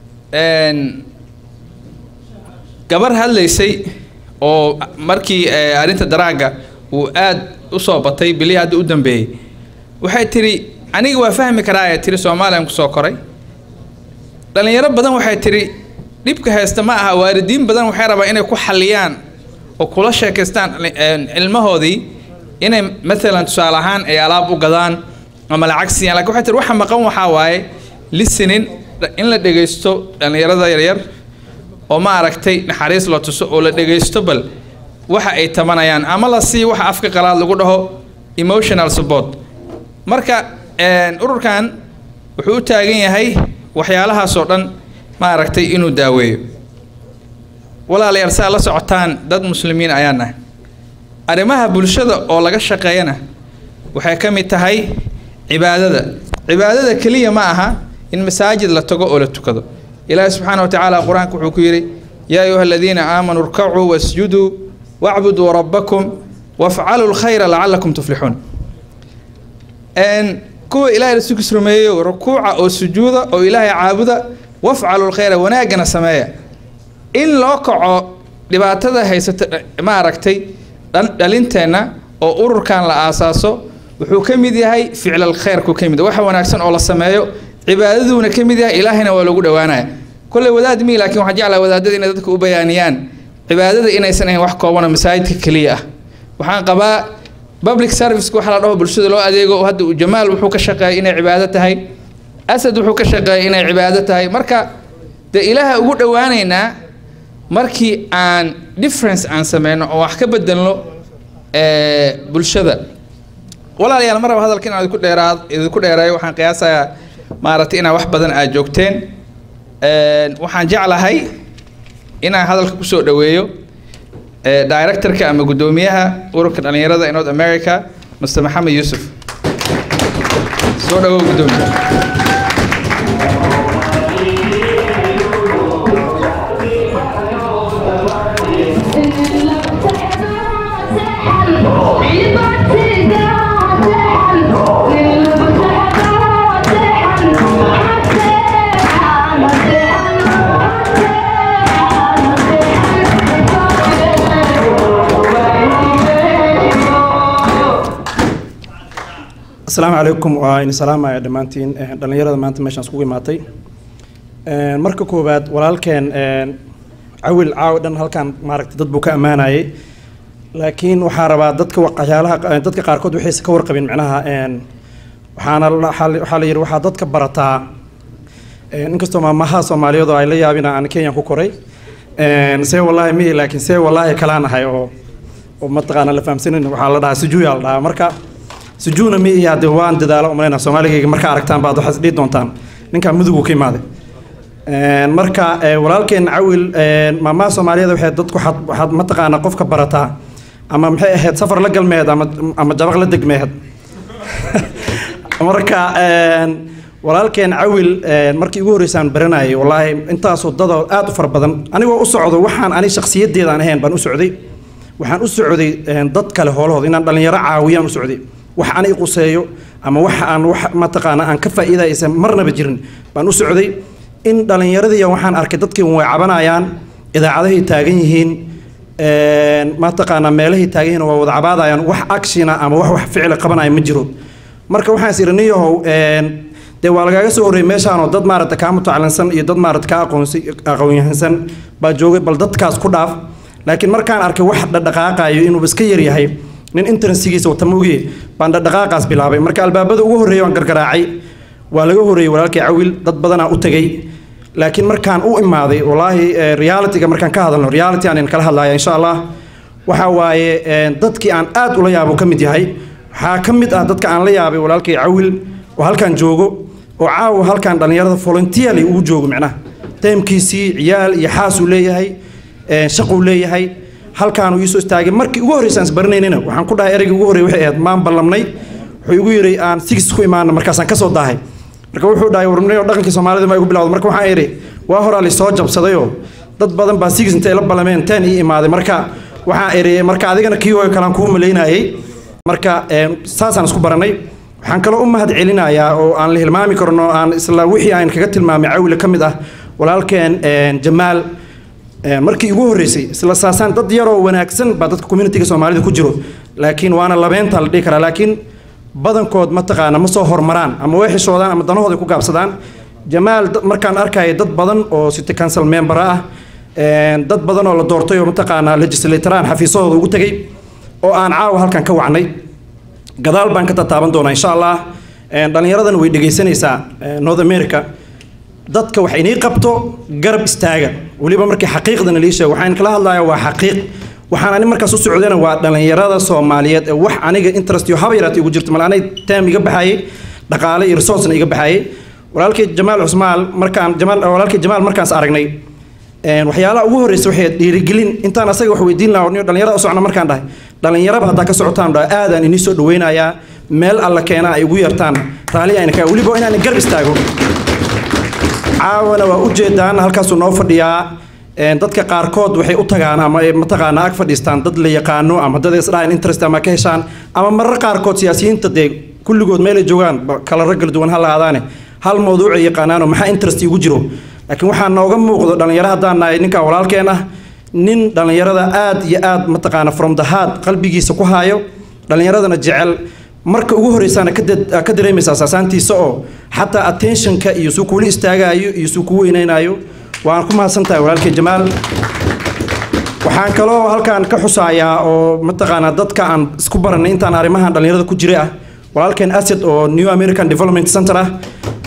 J: gabar hadlaysay oo markii arrinta daraagga uu aad u soo batay bilihii hadda u dambeeyey waxay tidhi aniga waa fahmi karaa ee tiri soomaaliyan kusoo koray dhallinyaro badan waxay tidhi dhibka haysta ma aha waalidiin badan waxay rabaan inay ku xalliyaan oo kula sheekaystaan ilmahoodii inay maalan tusaale ahaan ay alaab u gadaan ama lacag siiyaan lakin waxay tihi waxa maqan waxaa waaye listening in la dhegaysto dhallinyarada yaryar oo ma aragtay naxariis la tuso oo la dhegaysto bal waxa ay tabanayaan ama la sii waxa afka qalaad lagu dhaho emotional support marka ururkan wuxuu u taagan yahay waxyaalahaasoo dhan ma aragtay inuu daaweeyo walaalayaal saa la socotaan dad muslimiin ayaa nahay arrimaha bulshada oo laga shaqeeyana waxay ka mid tahay cibaadada cibaadada keliya ma aha in masaajid la tago oo la tukado ilaahi subxaana wa tacaala qur-aanka wuxuu ku yidhi yaa ayuha aladiina aamanuu irkacuu wasjuduu wacbuduu rabbakum wafcaluu lkhayra lacalakum tuflixuun kuwa ilaahay rasuulkiis rumeeyo rukuuca oo sujuuda oo ilaahay caabuda wafcaluu lkhayra wanaaggana sameeya in loo kaco dhibaatada haysata ma aragtay dhalinteenna oo ururkan la aasaaso wuxuu ka mid yahay ficlal khayrku ka mid waxa wanaagsan oo la sameeyo cibaadaduuna ka mid yahay ilaahayna waa lagu dhowaanaya kolley wadaad mii laakiin waxaan jeclaha wadaadada inay dadka u bayaaniyaan cibaadada inaysan ahayn wax koobana masaajidka keliya ah waxaan qabaa public serviceka waxa la dhaho bulshada loo adeego hadda uu jamaal wuxuu ka shaqeeyay inay cibaado tahay asad wuxuu ka shaqeeyay inay cibaado tahay marka dee ilaaha ugu dhowaanaynaa markii aan difference aan sameyno oo wax ka bedelno bulshada walaalayaal mar raba hadalka inaan idinku dheeraad idinku dheereeyo waxaan qiyaasayaa maaragtay inaa wax badan aad joogteen waxaan jeclahay inaan hadalka kusoo dhoweeyo directorka ama guddoomiyaha ururka dhallinyarada ee north america mr maxamed yuusuf soo dhawow guddoomiye
K: asalaamu calaykum waa idin salaamaya dhammaantiin dhallinyarada maanta meeshaan iskugu imaatay marka koowaad walaalkeen cawil caawi dhan halkan maaragtay dad buu ka ammaanayay laakiin waxaa rabaa dadka waxyaalaha dadka qaarkood waxayse ka warqabin micnaha waxaana waxaa la yidhi waxaa dadka barataa inkastoo maamaha soomaaliyeed oo ay la yaabin aan kenyan ku koray see wallaahi mihi laakiin see wallaahi kalaan ahay oo oo mataqaana la fahamsanin waxaa la dhahaa sujuuya la dhahaa marka sujuuna mi iyo hadde waan dadaalo umalayna soomaaligayga markaa aragtaan baad waxaad dhihi doontaan ninkaa mudugu ka imaaday marka walaalkeen cawil maamaha soomaaliyeed waxay dadku waxaad waxaad mataqaana qofka barataa ama maxay ahayd safar la galmeed ama ama jabaq la degmeed marka walaalkeen cawil markii ugu horreysaan baranayay wallaahi intaasoo dadoo aad u fara badan anigoo u socdo waxaan ani shakhsiyadeedaan ahayn baan u socday waxaan u socday dad kale hoolahooda inaan dhallinyaro caawiyaan u socday wax aan i quseeyo ama wax aan wax mataqaana aan ka faa'iidaysan marnaba jirin baan u socday in dhallinyaradii waxaan arkay dadkii way cabanayaan idaacadahay taagan yihiin mataqaana meelahay taagan yihiin waa wada cabaadayaan wax actiona ama wax wax ficila qabanaya ma jiro marka waxaan is idhi niyahow dee waa lagaaga soo horreeyay meeshaanoo dad maaragta kaa mutacallinsan iyo dad maaragta kaa aqoonsi aqoonyahansan baa joogay bal dadkaas ku dhaaf laakiin markaan arkay wax dhadhaqaaqayo inuu iska yar yahay nin internsigiisa wata moogiye baan dhadhaqaaqaas bilaabay marka albaabada ugu horreeya waan gargaraacay waa laga horreeyey walaalkay cawil dad badanaa u tegay laakiin markaan u imaaday wallaahi realityga markaan ka hadalno reality aan kala hadlaya insha allah waxa waaye dadkii aan aad ula yaabo ka mid yahay waxaa ka mid ah dadka aan la yaabay walaalkay cawil oo halkaan joogo oo caawa halkaan dhallinyarada volunteerly ugu joogo micnaha teemkiisii ciyaal iyo xaasuu leeyahay shaquu leeyahay halkaanuu iisoo istaagay markii ugu horreysaan isbaranaynina waxaan ku dhahay ereygii ugu horreey waxay ahayd maan ballamnay wuxuu igu yidhi aan six ku imaana markaasaan ka soo daahay marka wuxuu dhahay warnay oo dhaqankii soomaalida ma igu bilawda marka waxaan idhi waa horaa lisoo jabsadayoo dad badan baa six intay la ballameen ten ii imaaday marka waxaan idhi marka adigana kii hooyo kalaan kuu malaynayay marka een, saasaan isku baranay waxaan kaloo u mahad celinayaa oo aan la hilmaami karno aan isla wixii aan kaga tilmaamay cawile ka mid ah walaalkeen een, jamaal een, markii ugu horreysay isla saasaan dad yaroo wanaagsan baa dadka communitiga soomaalida ku jiro laakiin waana labeenta la dhihi karaa laakiin badankood mataqaana ma soo hormaraan ama way xishoodaan ama danahooda ku gaabsadaan jamaal dad- markaan arkaya dad badan oo city council member ah een, dad badan oo la doortay oo mataqaanaa legislatoraan xafiisadooda ugu tegay oo aan caawa halkan ka wacnay gadaal baan ka tataaban doonaa insha allah Een, dhallinyaradan way dhegaysanaysaa een, north america dadka wax inii qabto garab istaaga weliba markii xaqiiqdana lii sheego waxaan kala hadlayaa waa xaqiiq waxaan ani markaas u socdana waa dhallinyarada soomaaliyeed ee wax aniga interest iyo haba yaraata igu jirto mal anay taam iga baxayay dhaqaale iyo resourcena iga baxayay walaalkay jamaal cusmaal markaan jamaal walaalkay jamaal markaas aragnay een, waxyaalaha ugu horreysa waxay dhiirigelin intaan asaga wax weydiin lahaa niyo dhallinyarada u socna markaan dhahay dhallinyaraba haddaa ka socotaan dhahay aadaan inii soo dhaweynayaa meel alla keena ay ugu yartaan raalli ayna kaa weliba inaan garab istaago caawana waa ujeedaan halkaasuu noo fadhiyaa Een, dadka qaarkood waxay u tagaan ama ay mataqaana ag fadhiistaan dad la yaqaano ama dad isdhahayn interest ama ka heshaan ama marar qaarkood siyaasiyiinta dee kulligood meel ay joogaan ba- kala rag kala duwan ha lahaadaane hal mawduuc ay yaqaanaano maxaa interest igu jiro laakiin waxaa nooga muuqdo dhallinyaro haddaan nahay ninkaa walaalkeen ah nin dhallinyarada aad iyo aad mataqaana from the heart qalbigiisa ku haayo dhallinyaradana jecel marka ugu horreysaana ka dad- ka dareemaysaa saasaantiisa oo xataa attentionka iyo suu kuula istaagaayo iyo suu kugu weynaynaayo waan ku mahadsantahay walaalkay jamaal waxaan kaloo halkaan ka xusayaa oo mataqaanaa dadka aan isku baranay intaan arrimahan dhallinyarada ku jiray ah walaalkeen asad oo new american development center ah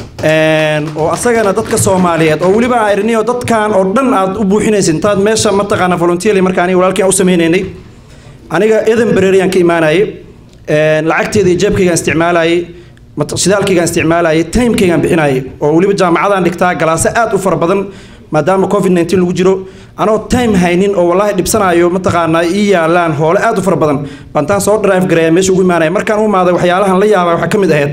K: Een, oo asagana dadka soomaaliyeed oo weliba aan irniyo dadkan oo dhan aad u buuxinaysid intaad meesha mataqaanaa volunteerly marka aniga walaalkeen aan u sameynaynay aniga edinburgh ayaan ka imaanayay Een, lacagteeda iyo jeebkaygaan isticmaalayay mat- shidaalkaygaan isticmaalayay timekaygaan bixinayay oo weliba jaamacadaan dhigtaa galaase aad u fara badan maadaama covid 19 lagu jiro anoo time haynin oo wallaahi dhibsanayo mataqaanaa ii yaalaan hoole aad u fara badan baan taan soo drive gareeya meesha ugu imaanaya markaan u imaaday waxyaalahan la yaabaa waxaa ka mid ahayd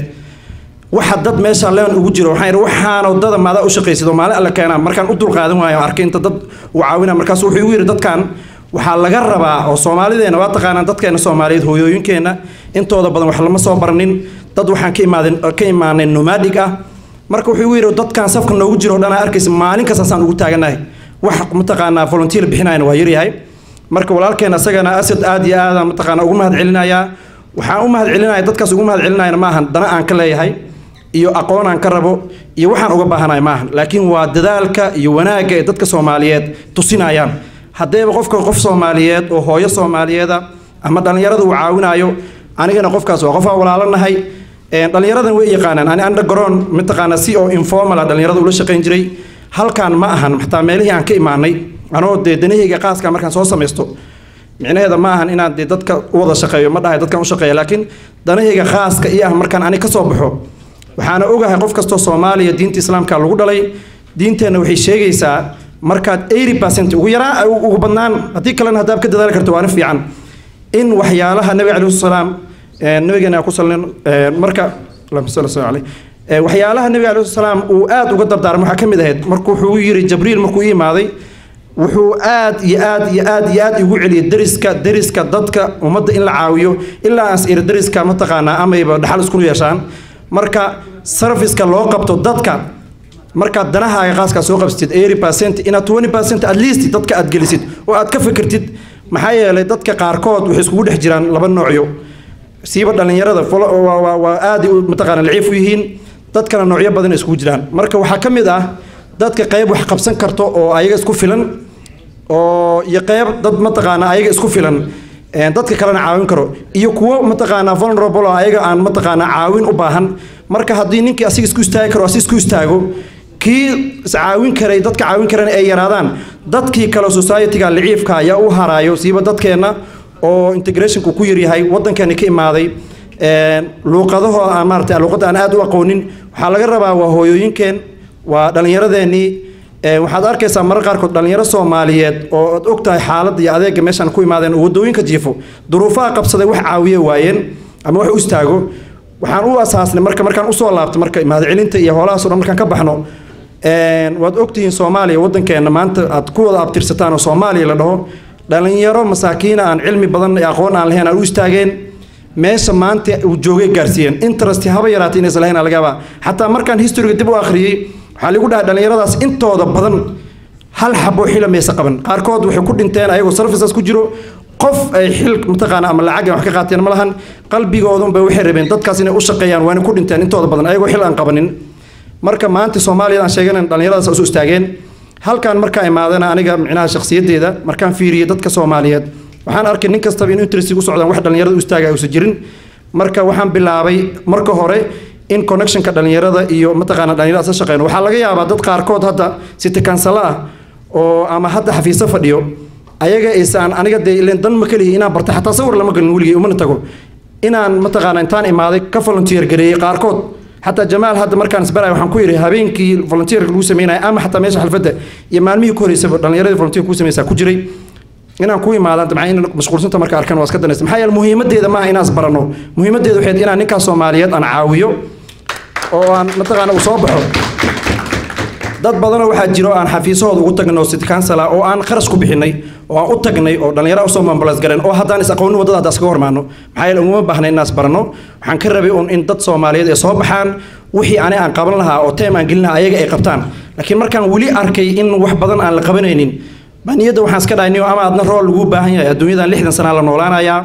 K: waxa dad meesha leen ugu jiro waxaan idhi waxaan wadada maadaa u shaqaysid oo maalin alle keenaa markaan u dulqaadan waayo arkay inta dad uu caawina markaas wuxuu igu yidhi dadkan waxaa laga rabaa oo soomaalideena waa taqaanaan dadkeena soomaaliyeed hooyooyinkeenna intooda badan wax lama soo baranin dad waxaan ka imaadeen ka imaanay nomadic ah marka wuxuu igu yidhi dadkan safka noogu jiro oo dhan aa arkaysa maalin kastaasaan ugu taaganahay wax mataqaanaa volunteer bixinayna waa yaryahay marka walaalkeen asagana asad aad iyo aadaan mataqaanaa ugu mahad celinayaa waxaan u mahad celinaya dadkaas ugu mahad celinayana maahan dana aan ka leeyahay iyo aqoon aan ka rabo iyo waxaan uga baahanahay maahan laakiin waa dadaalka iyo wanaagga ee dadka soomaaliyeed tusinayaan haddeeba qofka qof soomaaliyeed oo hooyo soomaaliyeeda ama dhallinyarada uu caawinayo anigana qofkaas waa qof aan walaalanahay Een, dhallinyaradan way yaqaanaan ani underground mataqaana si oo informal ah dhallinyarada ula shaqayn jiray halkaan ma ahan xataa meelihii aan ka imaanay anoo dee danahayga qaaska markaan soo samaysto micnaheeda ma ahan inaan dee dadka u wada shaqeeyo ma dhahay dadkan u shaqeeya laakiin danahayga khaaska iyo ah markaan ani ka soo baxo waxaana ogahay qof kastoo soomaaliya diinta islaamka lagu dhalay diinteenna waxay sheegaysaa markaad 80% ugu yaraan ugu badnaan haddii kalena haddaad ka dadaali karto waana fiican in waxyaalaha nabiga calayhi salaam nabigeena ku salin marka allahumma salli salli alayhi Ee, waxyaalaha nabiga calayhi salaam uu aad uga dardaarmay waxaa ka mid ahayd markuu wuxuu yiri jabriil markuu ii imaaday wuxuu aad iyo aad iyo aad iyo aad igu celiyay deriska deriska dadka ummadda in la caawiyo ilaa aan iri deriska mataqaanaa amayba dhaxal isku yeeshaan marka serviceka loo qabto dadka markaad danahaaga qaaskaa soo qabsatid 80% inaad 20% at least dadka aad gelisid oo aad ka fikirtid maxaa yeelay dadka qaarkood waxay iskugu dhex jiraan laba noocyo siiba dhallinyarada folo- waa- waa waa aad u mataqaana laciif u yihiin dadkana noocyo badan ay iskugu jiraan marka waxaa ka mid ah dadka qayb wax qabsan karto oo ayaga isku filan oo iyo qayb dad mataqaana ayaga isku filan een, dadka kalena caawin karo iyo kuwo mataqaanaa vulnerable oo ayaga aan mataqaanaa caawin u baahan marka haddii ninkii asiga isku istaagi karo asi isku istaago kii iscaawin karay dadka caawin karana ay yaraadaan dadkii kale society-ga liciifka ayaa u haraayo siiba dadkeenna oo integrationku ku yaryahay waddankeena ka imaaday een, luuqadaho aan maarata luuqadda aan aad u aqoonin waxaa laga rabaa waa hooyooyinkeen waa dhallinyaradeenii Ee, waxaad arkaysaa marar qaarkood dhallinyaro soomaaliyeed oo aad ogtahay xaaladda iyo adeega meeshaan ku imaadeen oo waddooyinka jiifo duruufaha qabsaday wax caawiye waayeen ama wax u istaago waxaan u asaasnay marka markaan usoo laabto marka mahadcelinta iyo hoolahaas oo dhan markaan ka baxno een, waad ogtihiin soomaaliya waddankeenna maanta aad ku wada abtirsataan oo soomaaliya la dhaho dhallinyaro masaakiina aan cilmi badan iyo aqoon aan lahayn aan u istaageen meesha maanta uu joogay gaarsiiyeen interest haba yaraatay inaysan lahayn laga yaabaa xataa markaan historyga dib u akhriyey waxaa lagu dhahay dhallinyaradaas intooda badan hal xabo xila maysa qaban qaarkood waxay ku dhinteen ayagoo services ku jiro qof ay xil mataqaana ama lacag ay wax ka qaateen ma lahan qalbigoodunba waxay rabeen dadkaas inay u shaqeeyaan waana ku dhinteen intooda badan ayagoo xil aan qabanin marka maanta soomaaliyada aan sheeganan dhallinyaradaas isu istaageen halkaan markaa imaadana aniga micnaha shakhsiyaddeeda markaan fiiriyey dadka soomaaliyeed waxaan arkay nin kastaba in interest u socdaan wax dhallinyarada u istaagaya uusan jirin marka waxaan bilaabay marka hore in connectionka dhallinyarada iyo mataqaana dhallinyarada isla shaqeyno waxaa laga yaabaa dad qaarkood hadda siti kansalo ah oo ama hadda xafiiso fadhiyo ayaga isaan aniga dee ileen dan ma kelihi inaan barta xataa sawir lama gelin weligay umana tago inaan mataqaana intaan imaaday ka volunteer gareeyey qaarkood xataa jamaal hadda markaan isbaray waxaan ku yidhi habeenkii volunteerka lagu sameynaya ama xataa meesha xalfadda iyo maalmihii ku horeysaba dhallinyaradii volunteer ku sameysaa ku jiray inaan ku imaadaan dabcan in mashquulsanta marka arkan waa iska danaysa maxaa yeele muhiimadeeda maaha inaan isbarano muhiimadeeda waxay inaan ninkaas soomaaliyeed aan caawiyo oo aan mataqaana uu soo baxo dad badanoo waxaa jiro aan xafiisahooda ugu tagnay oo city council ah oo aan kharash ku bixinay oo aan u tagnay oo dhallinyaro usoo mambalas gareen oo haddaan is aqoonin waddada hadda iskaga hormaano maxaa yeele uguma baahna inaas barano waxaan ka rabay un in dad soomaaliyeed ay soo baxaan wixii ani aan qaban lahaa oo teem aan gelin lahaa ayaga ay qabtaan laakiin markaan weli arkay in wax badan aan la qabanaynin baa niyadda waxaan iska dhahay niyo ama adna rool lagu baahan yahay adduunyadan lixdan sanaa la noolaanayaa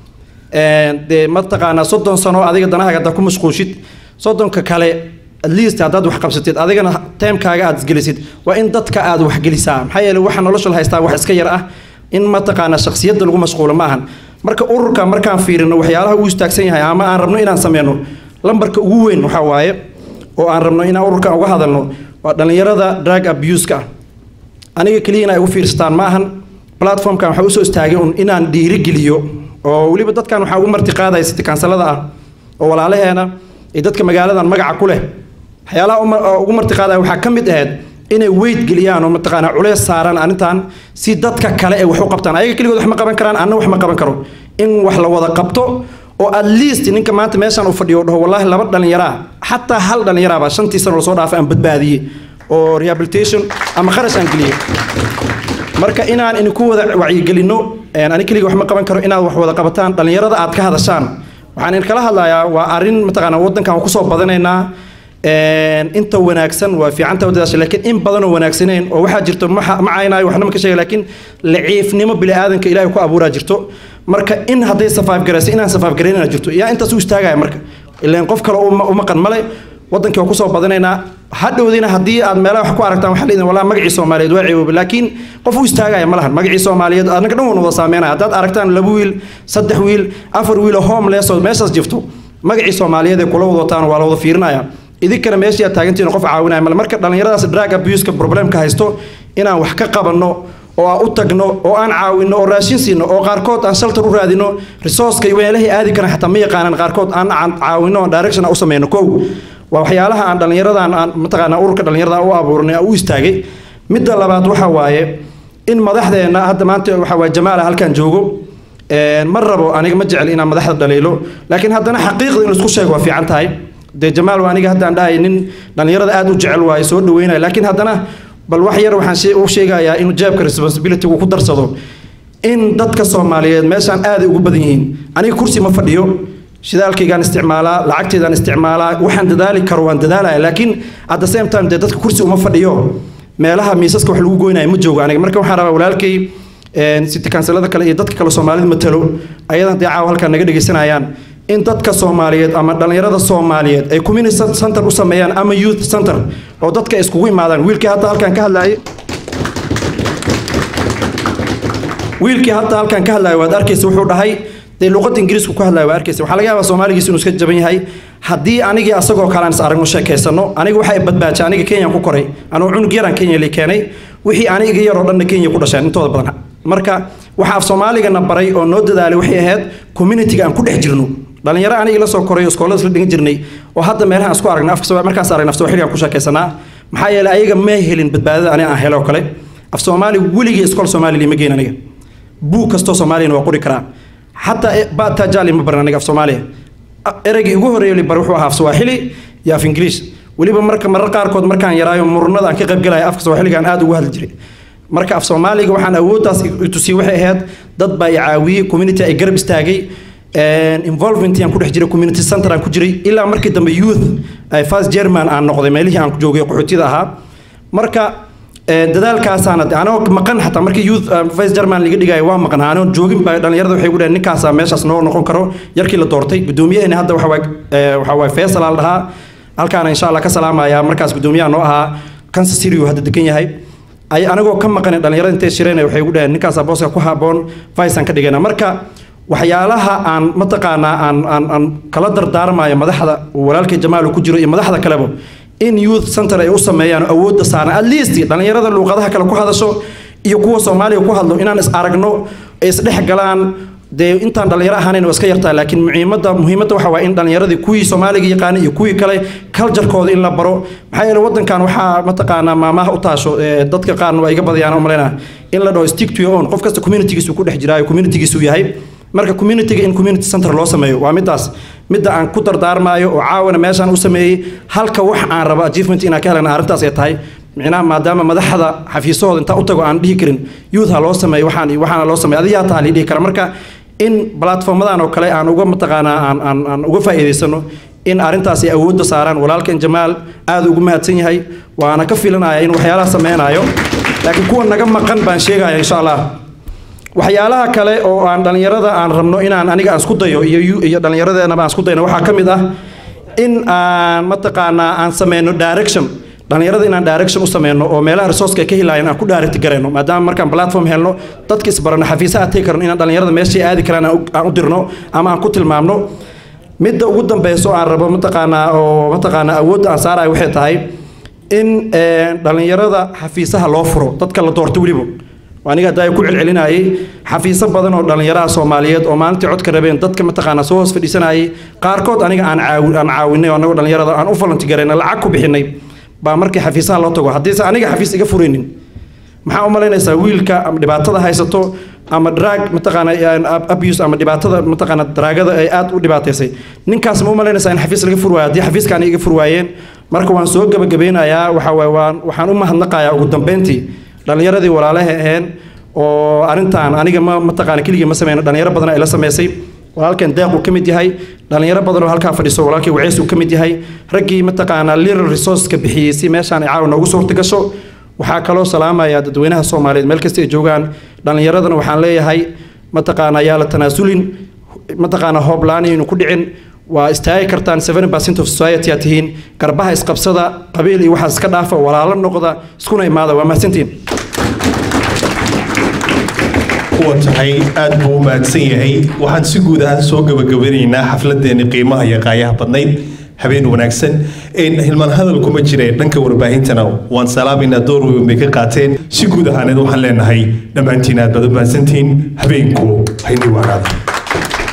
K: dee mataqaanaa soddon sano adiga danahaaga haddaa ku mashquushid soddonka kale at least haddaad wax qabsatid adigana teemkaaga aad isgelisid waa in dadka aad wax gelisaa maxaa yeele waxa nolosha la haystaa wax iska yar ah in mataqaanaa shakhsiyadda lagu mashquulo ma ahan marka ururka markaan fiirino waxyaalaha uu istaagsan yahay ama aan rabno inaan sameyno lambarka ugu weyn waxaa waaye oo aan rabno inaan ururkan uga hadalno waa dhallinyarada drug abuse-ka ah aniga keliya in ay ugu fiirsataan ma ahan platformkan waxaa usoo istaagay un inaan dhiirigeliyo oo weliba dadkan waxaa ugu marti qaadaya siti kansalada ah oo walaalaheena iyo dadka magaaladan magaca ku leh waxyaalaha ugu marti qaadaya waxaa ka mid ahayd inay weyd geliyaan oo mataqaanaa culeys saaraan arrintan si dadka kale ay wax u qabtaan ayaga keligood wax ma qaban karaan anna wax ma qaban karo in wax la wada qabto oo at least ninka maanta meeshaan uu fadhiyo dhaho wallaahi laba dhallinyaraa xataa hal dhallinyaraaba shantii sano lasoo dhaafay aan badbaadiyey oo rehabilitation ama kharash aan geliyey marka inaan idinku wada wacyigelinno ani keliga wax ma qaban karo inaad wax wada qabataan dhallinyarada aad ka hadashaan waxaan idinkala hadlayaa waa arrin mataqaanaa waddankan kusoo badanaynaa inta wanaagsan waa fiicanta wadadaasha laakiin in badanoo wanaagsaneyn oo waxaa jirto ma caynaayo waxna ma ka sheega laakiin laciifnimo bini'aadanka ilaahay ku abuuraa jirto marka in hadday safaaf garayso inaan safaaf garaynana jirto yaa intaas u istaagaya marka ileen qof kale u maqan male waddankii waa kusoo badanaynaa hadhowdiina haddii aad meelaha wax ku aragtaan waxaa leedin walaa magacii soomaaliyeed waa ceeboobe laakiin qof u istaagaya ma lahan magacii soomaaliyeed anaga dhan wan wada saameynaya haddaad aragtaan laba wiil saddex wiil afar wiil oo homeless oo meeshaas jifto magacii soomaaliyeed ee kula wada wataan waa la wada fiirinaya idinkana meeshii aad taagantihiin qof caawinaya male marka dhallinyaradaas drug abuse-ka problemka haysto inaan wax ka qabanno oo aan u tagno oo aan caawinno oo raashin siino oo qaarkood aan shaltar u raadino resourceka iyo meelahii aadi karan xataa ma yaqaanan qaarkood aan caawinno oo direction aan u sameyno kow waa waxyaalaha aan dhallinyaradan aan mataqaanaa ururka dhallinyarada u abuurnay u istaagay midda labaad waxa waaye in madaxdeenna hadda maanta waxa waaye jamaala halkan joogo ma rabo aniga ma jecel inaan madaxda dhaliilo laakiin haddana xaqiiqda in laisku sheego waa fiican tahay dee jamaal waa aniga haddaan dhahay nin dhallinyarada aad u jecel waaye soo dhaweynaya laakiin haddana bal wax yar waxaan u sheegayaa inuu jaabka responsibility uu ku darsado in dadka soomaaliyeed meeshaan aaday ugu badan yihiin aniga kursi ma fadhiyo shidaalkaygaan isticmaalaa lacagteedaan isticmaalaa waxaan dadaali karo waan dadaalaya laakiin at the same time dee dadka kursi uma fadhiyo meelaha miisaska wax lagu goynaya ma joogo aniga marka waxaan rabaa walaalkay city kansalada kale iyo dadka kale soomaalida matalo ayadan dee caawa halkaan naga dhegaysanayaan in dadka soomaaliyeed ama dhallinyarada soomaaliyeed ay community center u sameeyaan ama youth center oo dadka ay iskugu imaadaan wiilkii hadda halkaan ka hadlayay wiilkii hadda halkaan ka hadlaya waad arkaysa wuxuu dhahay dee luqadda ingiriisku ku hadlaya waa arkaysa waxaa laga yaabaa soomaaligiis inuu iska jaban yahay haddii anigii asagoo kale aan is aragno sheekaysano aniga waxay badbaajay aniga kenyaan ku koray anuu cunug yaraan kenya li keenay wixii aniga yaroo dhanna kenya ku dhasheen intooda badan marka waxa af soomaaligana baray oo noo dadaalay waxay ahayd communitiga aan ku dhex jirno dhalinyaro aniga la soo koray oo iskoolada isla dhigan jirnay oo hadda meelaha aan isku aragnay afka markaas aragnay af soomaaliga aan ku sheekaysanaa maxaa yeelay ayaga ma helin badbaadada aniga aan helo kale af soomaali weligii iskool soomaali lima geyn aniga buug kastoo soomaaliyana waa qori karaa xataa bata jali ma baran aniga af soomaaliya ereygii ugu horreeyay bar wuxuu ahaa af swaaxili iyo af ingiliish weliba marka marar qaarkood markaan yaraayo murunada aan ka qaybgalaya afka swaaxiliga aan aad ugu hadli jiray marka af soomaaliga waxaan awooddaas tusiyey waxay ahayd dad baa i caawiyey community ay garab istaagay involvement aan ku dhex jiray community center aan ku jiray ilaa markii dambe youth first german aan noqday meelihii aan joogay qaxootida ahaa marka dadaalkaasaana anoo maqan xataa markii youth vice german laga dhigayo waa maqan anoo joogin baa dhalinyarada waxay ku dhaheen ninkaasaa meeshaas noo noqon karo yarkii la doortay gudoomiyaheenna hadda waxa waxaa waay faisal aa la dhahaa halkaana insha allah ka salaamaya markaas gudoomiyaha noo ahaa kansas city uu hadda degan yahay ay anagoo ka maqan dhalinyarada intay shireen waxay ku dhaheen ninkaasaa booska ku haboon vice aan ka dhigayna marka waxyaalaha aan mataqaanaa aan aan aan kala dardaarmayo madaxda walaalkay jamaal ku jiro iyo madaxda kaleba in youth center ay u sameeyaan awoodda saaran at least dhalinyarada luuqadaha kale ku hadasho iyo kuwa soomaaliga ku hadlo inaan is aragno ay isdhex galaan dee intaan dhalinyaro ahaanayn waa iska yartaa laakiin muhiimadda muhiimadda waxa waa in dhalinyaradii kuwii soomaaliga yaqaanay iyo kuwii kale culturekooda in la baro maxaa yeele waddankan waxaa mataqaanaa maamaha u taasho dadka qaarna waa iga badayaan umaleynaa in la dhaho stick to your own qof kasta communitygiisu ku dhex jiraayo communitygiisu yahay marka communityga in community center loo sameeyo waa midaas midda aan ku dardaarmaayo oo caawana meeshaan u sameeyey halka wax aan rabo achievement inaan ka helana arrintaas ay tahay micnaha maadaama madaxda xafiisahooda intaa u tago aan dhihi karin youth ha loo sameeyo waxaan iyo waxaana loo sameeyo adigaa taa la dhihi kara marka in platformadan oo kale aan uga mataqaanaa aan aan aan uga faa'iidaysano in arrintaas ay awoodda saaraan walaalkan jamaal aad ugu mahadsan yahay waana ka filanaya in waxyaalaha sameynayo laakiin kuwa naga maqan baan sheegaya insha allah waxyaalaha kale oo aan dhalinyarada aan rabno inaan aniga aan isku dayo iyo iyo dhallinyaradeenaba aan isku dayno waxaa ka mid ah in aan mataqaanaa aan sameyno direction dhalinyarada inaan direction u sameyno oo meelaha resourceka ay ka helaayeen aan ku direct garayno maadaama markaan platform helno dadka isbarano xafiisaha tegi karno inaan dhalinyarada meeshay aadi karaan aan u dirno ama aan ku tilmaamno midda ugu dambeyso aan rabo mataqaanaa oo mataqaanaa awoodda aan saarayo waxay tahay in dhalinyarada xafiisaha loo furo dadka la doorto weliba aniga hadda ku celcelinayay xafiiso badan oo dhalinyaraha soomaaliyeed oo maalintii codka rabeen dadka mataqaanaa soo hoos fadhiisanayay qaarkood aniga aan caawi aan caawinay oo anagoo dhalinyarada aan u falantigarayna lacag ku bixinay baa markii xafiisaha loo tago haddiise aniga xafiis iga furaynin maxaa u malaynaysaa wiilka ama dhibaatada haysato ama drag mataqaana abuse ama dhibaatada mataqaana draagada ay aad u dhibaataysay ninkaas ma u malaynaysaa in xafiis laga fur waayo haddii xafiiska aniga iga fur waayeen marka waan soo gabagabeynayaa waxa waaye waan waxaan u mahadnaqayaa ugu dambeyntii dhallinyaradii walaalaha aheen oo arrintan aniga ma mataqaana keligii ma sameyno dhalinyaro badan ay la sameysay walaalkan deeq uu ka mid yahay dhalinyaro badan oo halkaa fadhiso walaalkii waceys uu ka mid yahay raggii mataqaanaa little resourceka bixiyey si meeshaan ay caawa noogu suurta gasho waxaa kaloo salaamaya dadweynaha soomaaliyeed meel kasta ay joogaan dhallinyaradana waxaan leeyahay mataqaana yaa la tanaasulin mataqaana hooblaanaynu ku dhicin waa istaagi kartaan seven percent of society aad tihiin garbaha isqabsada qabiil iyo waxaas iska dhaafa walaalo noqda iskuna imaada waa mahadsantihiin
B: kuwa tahay aad buu u mahadsan yahay waxaan si guud ahaan soo gabagabanaynaa xafladeeni qiimaha iyo qaayaha badnayd habeen wanaagsan hilmaan hadal kuma jire dhanka warbaahintana waan salaamayna door weyn bay ka qaateen si guud ahaaneed waxaan leenahay dhammaantiin aad baad u mahadsantihiin habeenku haynii waanaada